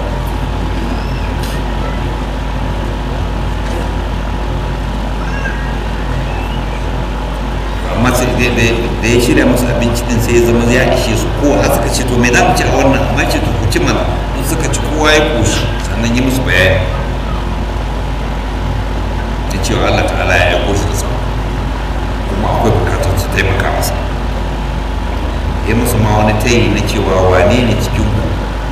amma sai da da ya shirya musu abinci din sai ya zama ya ishe su ko har suka ce to me za mu ci a wannan amma ce to ku ci mana in suka ci kowa ya koshi sannan yi musu bayani da cewa Allah ta'ala ya aiko shi da sa kuma akwai bukatar su taimaka masa ya musu ma wani tayi na cewa wane ne cikin ku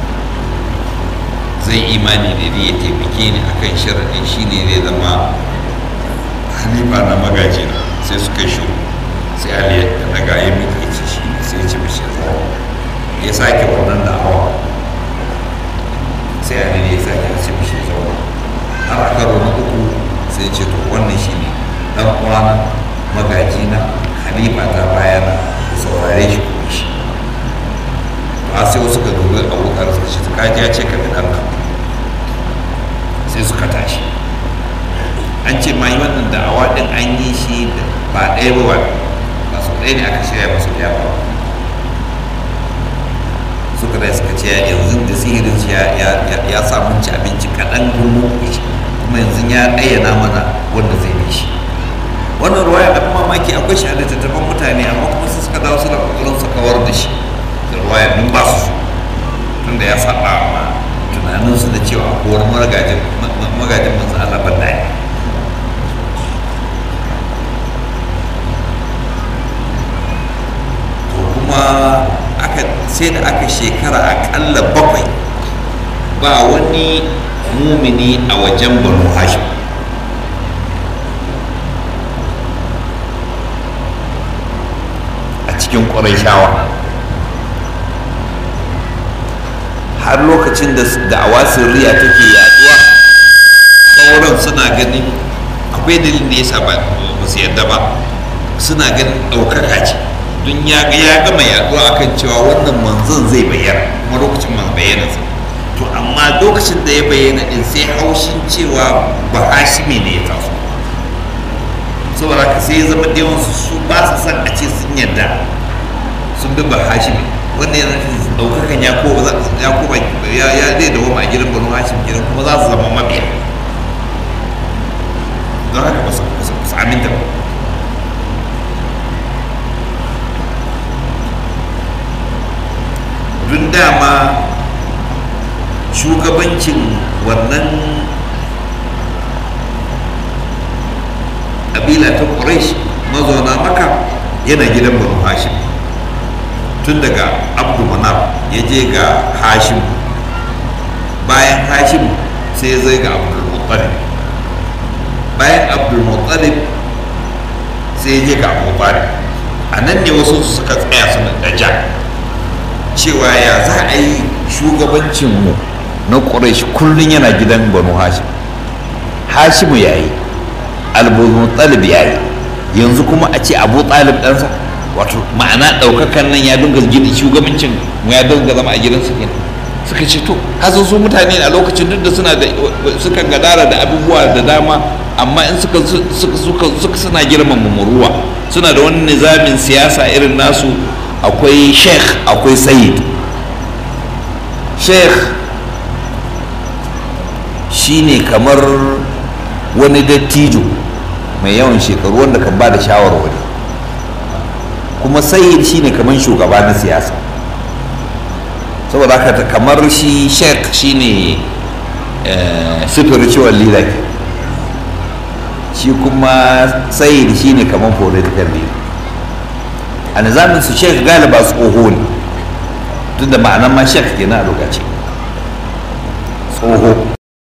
zai imani da ni ya taimake ni akan sharaɗin shine zai zama halifa na magaji na sai suka shi sai ali ya daga ya miƙe ce shi ne sai ya ci mishi zuwa ya sake wannan da hawa sai ali ne ya sake ya ci mishi zuwa har a karo na uku sai ce to wannan shi ne dan uwana magaji na halifa ta bayana ku saurare shi ku shi ba sai wasu ka dubi abokan sa shi ka ji ya ce ka bi ɗanka sai suka tashi an ce ma yi wannan da'awa din an yi shi da ba ɗaya ba ba su ɗaya ne aka shirya masu ya ba suka da suka ce yanzu da sihirin shi ya samu ci abinci kaɗan gumu kuma yanzu ya ayyana mana wanda zai bi shi wannan ruwaya abin mamaki akwai shi a littattafan mutane amma kuma su suka dawo suna kokarin su kawar da shi da ruwaya dun ba su tunda ya saba ma tunaninsu da cewa kowar magajin magajin manzo Allah ban da kuma aka sai da aka shekara akalla bakwai ba wani mumini a wajen banu hashim a cikin ƙwarai har lokacin da da'awa sirriya take yaduwa sauran suna ganin akwai dalilin da ya sa ba su yadda ba suna ganin ɗaukaka ce don ya ga ya gama yaduwa akan cewa wannan manzon zai bayyana kuma lokacin man bayyana sa to amma lokacin da ya bayyana din sai haushin cewa ba hashimi ne ya taso saboda haka sai ya zama da yawansu su ba su san a ce sun yadda sun bi ba hashimi wanda yana nufin ɗaukakan ya ko ya ko ya ya zai dawo a gidan banu hashim gidan kuma za su zama mabiya don haka ba su aminta ba dun dama shugabancin wannan ƙabila ta ƙuraish mazauna maka yana gidan banu hashim tun daga abdu manaf ya je ga hashim bayan hashim sai zai ga abdulmuttalib bayan abdulmuttalib sai ya je ga abu a nan ne wasu suka tsaya suna daja cewa ya za a yi shugabancinmu na ƙuraish kullum yana gidan banu hashim hashimu ya yi albulmuttalib ya yi yanzu kuma a ce abu talib ɗansa wato ma'ana ɗaukakan nan ya dinga gidi shugabancin mu ya dinga zama a gidansa kenan suka ce to hasan su mutane a lokacin duk da suna da suka gadara da abubuwa da dama amma in suka suka suka suna girmama muruwa suna da wani nizamin siyasa irin nasu akwai sheikh akwai sayid sheikh shine kamar wani dattijo mai yawan shekaru wanda kan ba da shawarwari kuma sayid shine kamar shugaba na siyasa saboda haka kamar shi sheikh shine spiritual leader shi kuma sayid shine kamar political leader a nizamin su sheikh galiba tsoho ne tun da ma'anan ma sheikh kenan a lokaci tsoho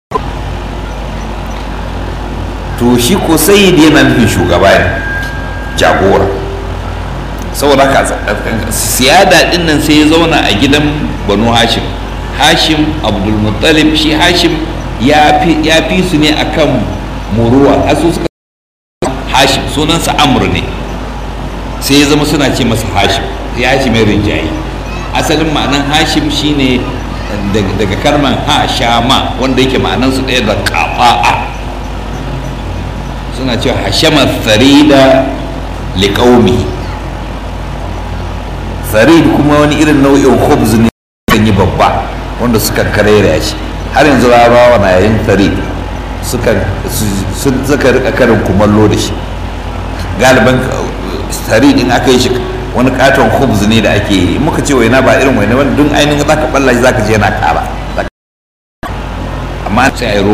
to shi ko sayid yana nufin shugaba ne jagora saboda haka siyada din nan sai ya zauna a gidan banu hashim hashim abdulmuttalib shi hashim ya fi su ne akan muruwa asu suka hashim sunansa amur ne sai ya zama suna ce masa hashim ya hashim ya rinjaye asalin ma'anan hashim shine daga kalman ha sha ma wanda yake ma'anansu ɗaya da kafa'a suna cewa hashama farida liƙaumi farid kuma wani irin nau'in khubz ne kan yi babba wanda suka karera shi har yanzu larabawa na yayin farid suka suka rika karin kumallo da shi galiban farid in aka yi shi wani katon khubz ne da ake yi muka ce waina ba irin waina wanda duk ainihin zaka balla shi zaka je yana kara amma sai a yi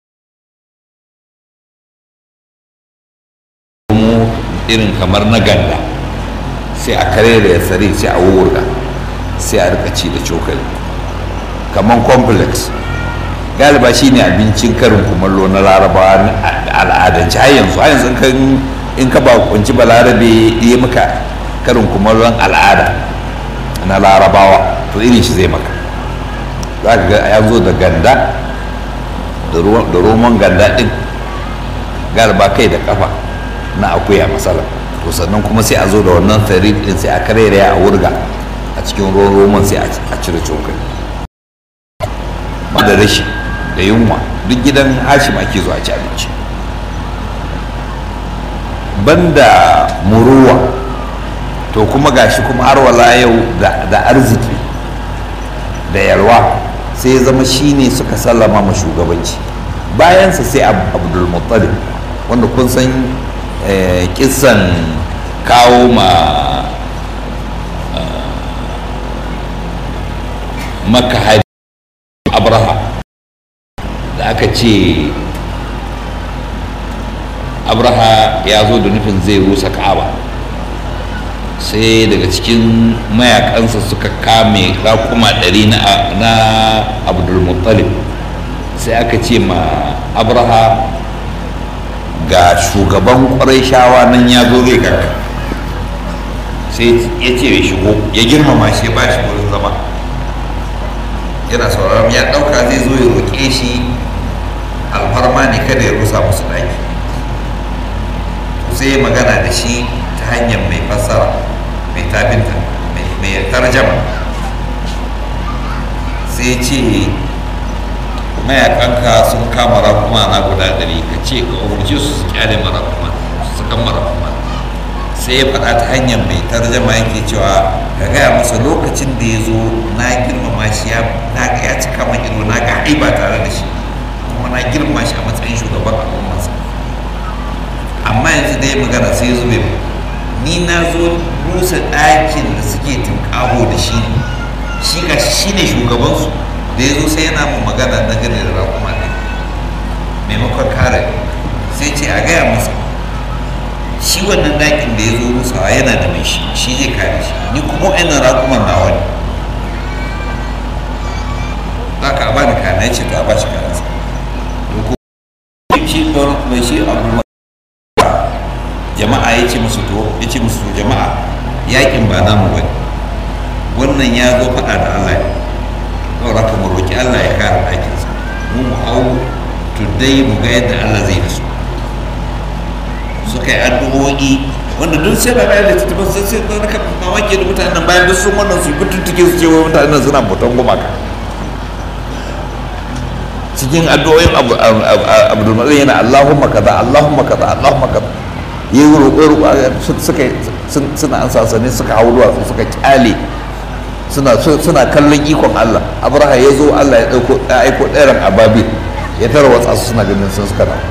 irin kamar na ganda sai a kare da ya tsari sai a wurga sai a rika ci da cokali kamar complex galiba shine abincin karin kumallo na larabawa al'adance har yanzu har yanzu in ka ba kunci balarabe ya maka karin kumallon al'ada na larabawa to irin shi zai maka za ka ga ya zo da ganda da roman ganda din galiba kai da kafa na akuya masala to sannan kuma sai a zo da wannan farid din sai a karere a wurga a cikin ruwan roman sai a cire cokali da rashi da yunwa duk gidan hashim ake zuwa ci abinci banda muruwa to kuma gashi kuma har wala yau da arziki da yalwa sai ya zama shine suka sallama ma shugabanci bayansa sai abdul muttalib wanda kun san kisan kawo ma maka hari abraha da aka ce abraha ya zo da nufin zai rusa ka'aba sai daga cikin mayakansa suka kame rakuma ɗari na abdulmuttalib sai aka ce ma abraha ga shugaban ƙwarai shawa nan ya zo zai karka sai ya ce ya shigo ya girmama shi ba shi wurin zama yana sauraron ya ɗauka zai zo ya roƙe shi alfarma ne kada ya rusa musu ɗaki sai ya magana da shi ta hanyar mai fassara mai tabinta mai tarjama sai ce mayakanka sun kama rakuma na guda ɗari ka ce ka umarci su su kyale marakuma su kan marakuma sai ya faɗa ta hanyar mai tarjama yake cewa ka gaya masa lokacin da ya zo na girmama shi ya na ga ya cika man ido na ga ba tare da shi kuma na girmama shi a matsayin shugaban al'ummarsa amma yanzu da ya magana sai ya zube ni na zo rusa ɗakin da suke tunƙaho da shi shi ga shi ne shugabansu da ya zo sai yana mu magana na gane da rakuma ne maimakon kare sai ce a gaya masa shi wannan ɗakin da ya zo rusawa yana da mai shi shi zai kare shi ni kuma wa'annan rakuman nawa ne za ka ba ni kana ya ce to a ba shi karansa shi mai shi abu jama'a ya ce musu to ya ce musu to jama'a yakin ba namu bane wannan ya zo faɗa da Allah ne kawai haka mu roƙi Allah ya kare ɗakinsa mu mu hau tudai mu ga yadda Allah zai da su suka yi addu'o'i wanda duk sai ba bayan littattafan sai sai na raka mamaki da mutanen bayan duk sun wannan su yi tuntuke su ce wa mutanen suna bautan gumaka cikin addu'o'in abdulmalik yana Allahumma kaza Allahumma kaza Allahumma kaza yi roƙo suka suna an sasane suka hau duwatsu suka kyale suna suna kallon ikon Allah abraha ya zo Allah ya ɗauko ya aiko ɗairan ababil ya tarwatsa su suna ganin sun suka na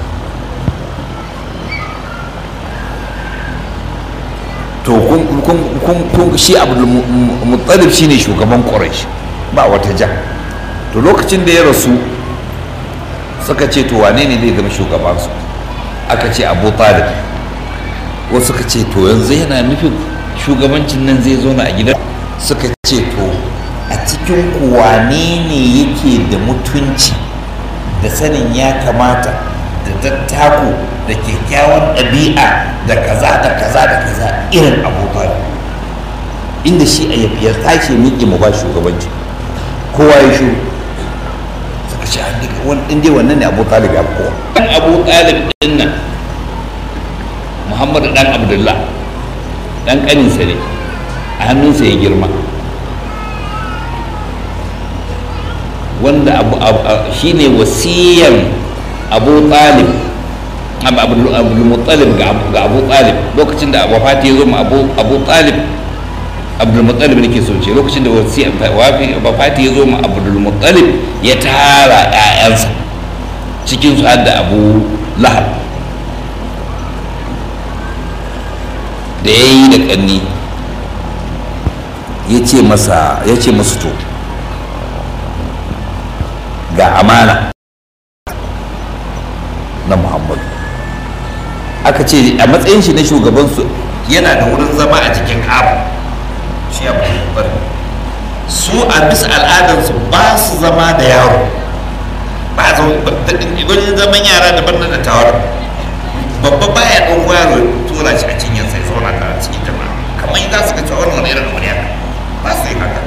to kun shi abdul muttalib shine shugaban quraish ba wata ja to lokacin da ya rasu suka ce to wane ne zai zama shugabansu aka ce abu talib wasu suka ce to yanzu yana nufin shugabancin nan zai zo na a gidan suka ce to a cikin wane ne yake da mutunci da sanin ya kamata da dattako da kyakkyawan ɗabi'a da kaza da kaza da kaza irin abu talib inda shi a ya tashi miƙe mu ba shugabanci kowa ya shuru suka ce an daga wani ɗin dai wannan ne abu talib ya kowa ɗan abu talib ɗin nan muhammadu ɗan abdullah ɗan ƙaninsa ne a hannunsa ya girma wanda abu, abu, a- shine wasiyan abu talib abu abdulmuttalib ga abu ga abu talib lokacin da wafati ya zo ma abu abu talib abdulmuttalib nake so ce lokacin da wasiyan wafati ya zo ma abdulmuttalib ya tara 'ya'yansa cikin su har da abu lahab da ya yi da ƙanni ya ce masa ya ce masu to ga amana na muhammadu aka ce a matsayin shi na shugabansu yana da wurin zama a cikin kaba shi abu su a bisa al'adarsu ba su zama da yaro ba a wajen zaman yara daban na da tawar babba baya ɗan yaro ya tura shi a cinyar sai zauna tare cikin jama'a kamar za su ga cewa wannan wani irin wani haka ba su yi haka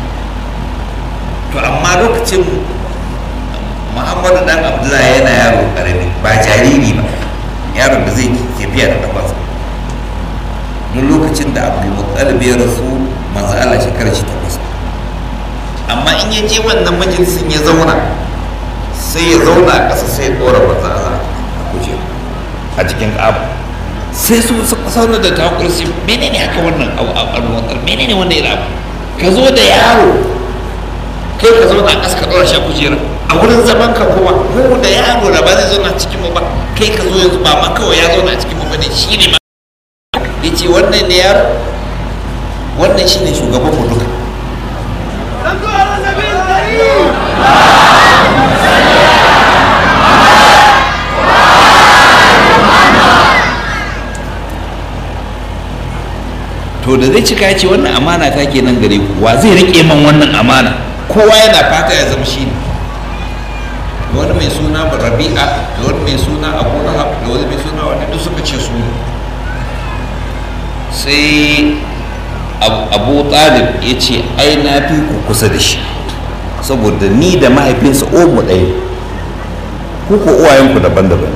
to amma lokacin muhammadu dan abdullahi yana yaro karami ba jariri ba yaron da zai tafiya da kafarsa don lokacin da abdulmuttalib ya rasu manzo Allah shekarar shi takwas amma in ya je wannan majalisin ya zauna sai ya zauna a ƙasa sai ya ɗora manzo Allah a kujera a cikin ƙaba sai su suka sauna da takura sai menene haka wannan alwatar menene wannan irin abu ka zo da yaro kai ka zauna a ƙasa ka ɗora shi a kujera a wurin zaman ka kuma mu da yaro da ba zai zauna cikin mu ba kai ka zo yanzu ba ma kawai ya zauna cikin mu ba ne shi ne ma ya ce wannan ne yaro wannan shi ne shugaban mu duka صلوا على النبي الكريم to da zai cika ya ce wannan amana ta ke nan gare ku wa zai riƙe man wannan amana kowa yana fata ya zama shi ne wani mai suna rabi'a da wani mai suna abu lahab da wani mai suna wani duk suka ce su ne sai Ab- abu talib ya ce ai na fi ku kusa da shi saboda ni da mahaifinsa omu ɗaya ku ko uwayenku daban-daban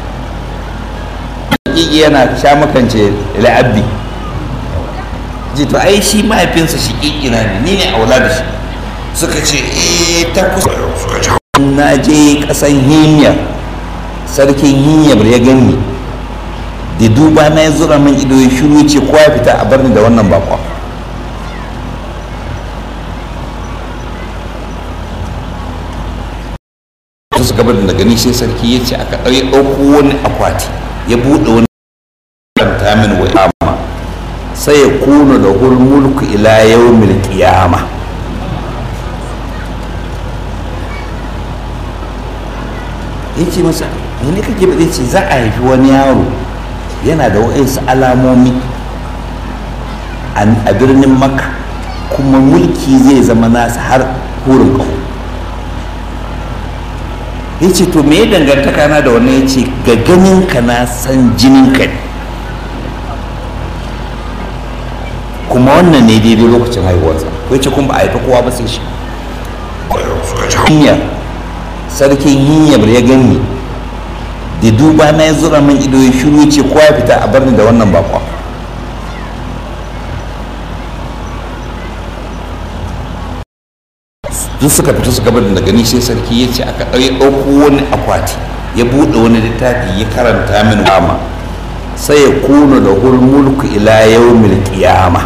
Hakiki yana sha makance la'abbi ji to ai shi mahaifinsa shi kikina ne ni ne aula da shi suka ce eh ta kusa suka ce na je kasan himyar sarkin himyar ya gani da duba na ya zura min ido ya shiru ce kowa ya fita a bar ni da wannan bakwa ta suka bar da gani sai sarki ya ce aka ɗauki ɗauko wani akwati ya buɗe wani karanta min wa amma sai ya kuna da mulku ila yawmil qiyama ya ce masa ne kake ba zai ce za a haifi wani yaro yana da wa'insu alamomi a birnin makka kuma mulki zai zama nasa har hurin ƙaho ya ce to me ya dangantaka na da wannan ya ce ga ganinka na san jininka ne kuma wannan ne daidai lokacin haihuwarsa ya ce kuma ba a haifi kowa ba sai shi hinyar sarkin hinyar ya gani da duba na ya zura min ido ya shiru ce kowa ya fita a barni da wannan bakwa duk suka fita suka bar da gani sai sarki ya ce aka ɗauki ɗauko wani akwati ya buɗe wani littafi ya karanta min wama sai ya kuna da mulku ila yawmil qiyama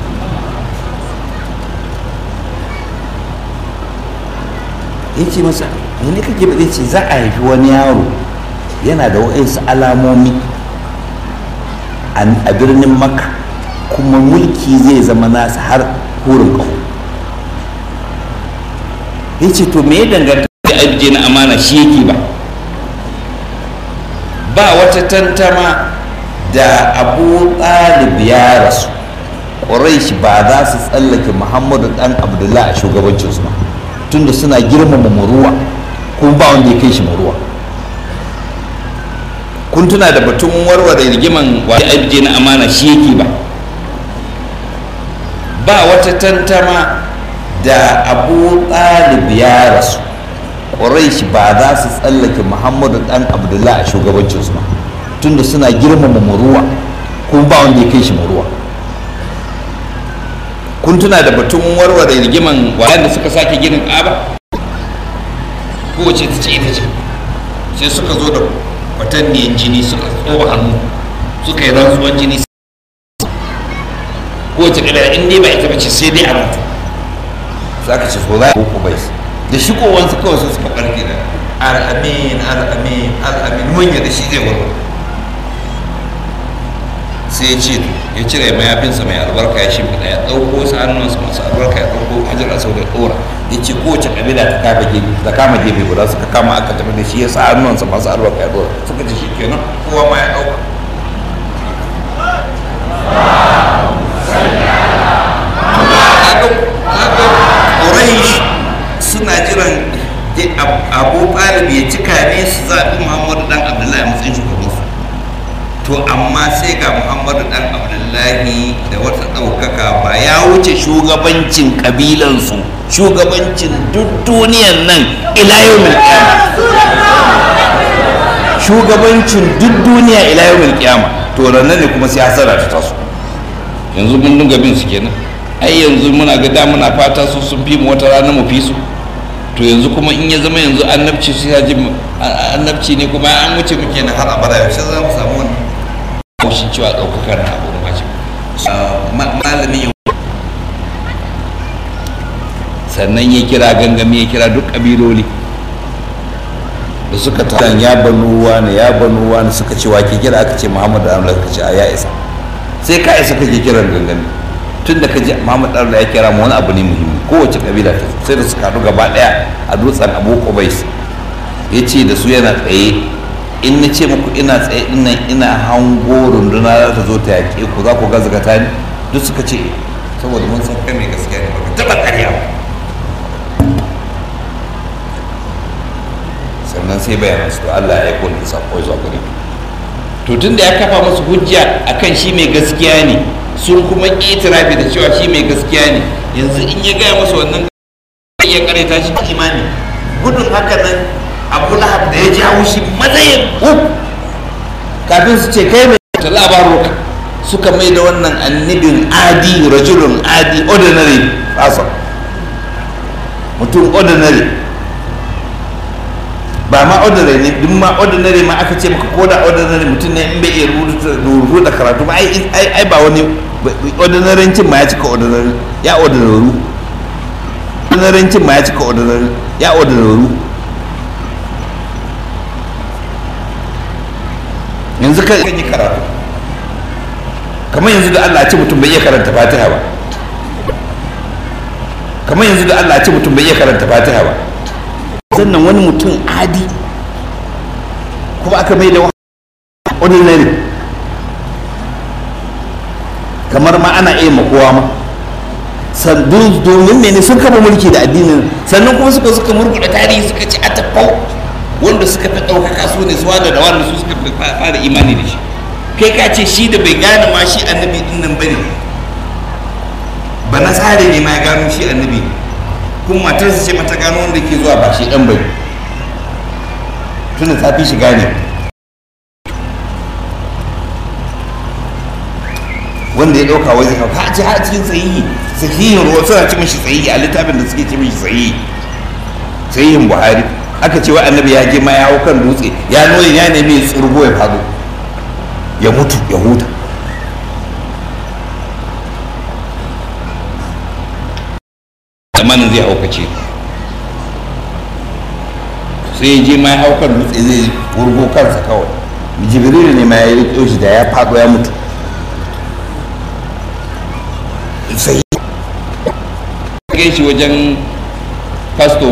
ya ce masa ne kake ba zai ce za a haifi wani yaro yana da wa'insu alamomi a birnin makka kuma mulki zai zama nasa har hurin ƙaho ya ce to me ya danganta da ajiye na amana shi yake ba ba wata tantama da abu ɗalib ya rasu ƙuraish ba za su tsallake muhammadu ɗan abdullahi a shugabancinsu ba tunda suna girmama muruwa kuma ba wanda ya kai shi muruwa kun tuna da batun warware rigiman wa ajiye na amana shi yake ba ba wata tantama da abu ɗalib ya rasu ƙuraish ba za su tsallake muhammadu ɗan abdullahi a shugabancinsu ba tunda suna girmama muruwa kuma ba wanda ya kai shi muruwa kun tuna da batun warware rigiman wayan da suka sake ginin ƙaba kowace ta ce ita ce sai suka zo da kwatanniyan jini suka tsoba hannu suka yi rantsuwan jini kowace kabila in dai ba ita bace sai dai a mutu za ka ce so za a ko bai da shigowansu kawai sai suka ɓarke da al'amin al'amin al'amin mun da shi zai warware sai ya ce ya cire mayafinsa mai albarka ya shimfiɗa ya ɗauko wasu hannunsa masu albarka ya ɗauko hajar asau da ɗora ya ce kowace ƙabila ta kama gefe ta kama gefe guda suka kama aka tafi da shi ya sa hannunsa masu albarka ya ɗora suka ce shi kenan kowa ma ya ɗauka Quraish suna jiran abu ɗalib ya cika ne su zaɓi muhammadu dan abdullahi a matsayin shugabansu to amma sai ga muhammadu dan abdullahi da wata ɗaukaka ba ya wuce shugabancin ƙabilansu shugabancin duk duniyan nan ila yau shugabancin duk duniya ila yau milkiyama to ranar ne kuma sai hasara ta taso yanzu mun dinga bin su kenan ai yanzu muna ga da muna fata su sun fi mu wata rana mu fi su to yanzu kuma in ya zama yanzu annabci su ya ji annabci ne kuma an wuce muke na har abada yaushe za mu samu wani haushin cewa ɗaukakar na abu ba ce malamin yau sannan ya kira gangami ya kira duk ƙabiloli da suka ta ya banu wani ya banu wani suka ce wa ke kira aka ce muhammadu amla suka ce a ya isa sai ka isa kake kiran gangami tun da ka ji muhammad amla ya kira mu wani abu ne muhimmi kowace kabila ta sai da suka haɗu gaba ɗaya a dutsen abu kubais ya ce da su yana tsaye in na ce muku ina tsaye dinnan ina hango runduna za ta zo ta yaƙe ku za ku gazgata ni duk suka ce saboda mun san kai mai gaskiya ne baka taɓa ƙarya ba sannan sai bayanan su Allah ya aiko da sako zuwa gare to tun da ya kafa musu hujja akan shi mai gaskiya ne sun kuma itirafi da cewa shi mai gaskiya ne yanzu in ya gaya musu wannan ya kareta shi imani gudun haka nan abu lahab da ya jawo shi matsayin uk kafin su ce kai mai ta labaruka suka mai da wannan annibin adi rajulun adi ordinary person mutum ordinary ba ma ordinary ne duk ma ordinary ma aka ce maka koda ordinary mutum ne in bai iya rubutu da karatu ba ai ai ba wani ordinary cin ma ya cika ordinary ya ordinary ordinary cin ma ya cika ordinary ya ordinary yanzu ka yi karatu kamar yanzu da Allah ce mutum bai iya karanta fatiha ba kamar yanzu da Allah ce mutum bai iya karanta fatiha ba sannan wani mutum adi kuma aka mai da ordinary kamar ma ana iya makowa ma domin mene sun kama mulki da addinin sannan kuma suka suka murkuɗa tarihi suka ci a tafau wanda suka fi ɗaukaka su ne su wanda da wanda su suka fi fara imani da shi kai ka ce shi da bai gane ma shi annabi din nan bane ba na tsare ne ma ya gano shi annabi kuma matarsa ce mata gano wanda ke zuwa ba shi ɗan bai tunda ta fi shi gane wanda ya ɗauka wai zai ka ce har cikin sahihi sahihin ruwa suna ci mishi sahihi a littafin da suke ci mishi sahihi sahihin buhari aka ce wa annabi ya je ma ya hau kan dutse ya nuna ya nemi ya tsurgo ya faɗo ya mutu ya huta zamanin zai haukace sai ya je ma ya hau kan dutse zai wurgo kansa kawai jibrilu ne ma ya riƙe shi da ya faɗo ya mutu sai ya shi wajen fasto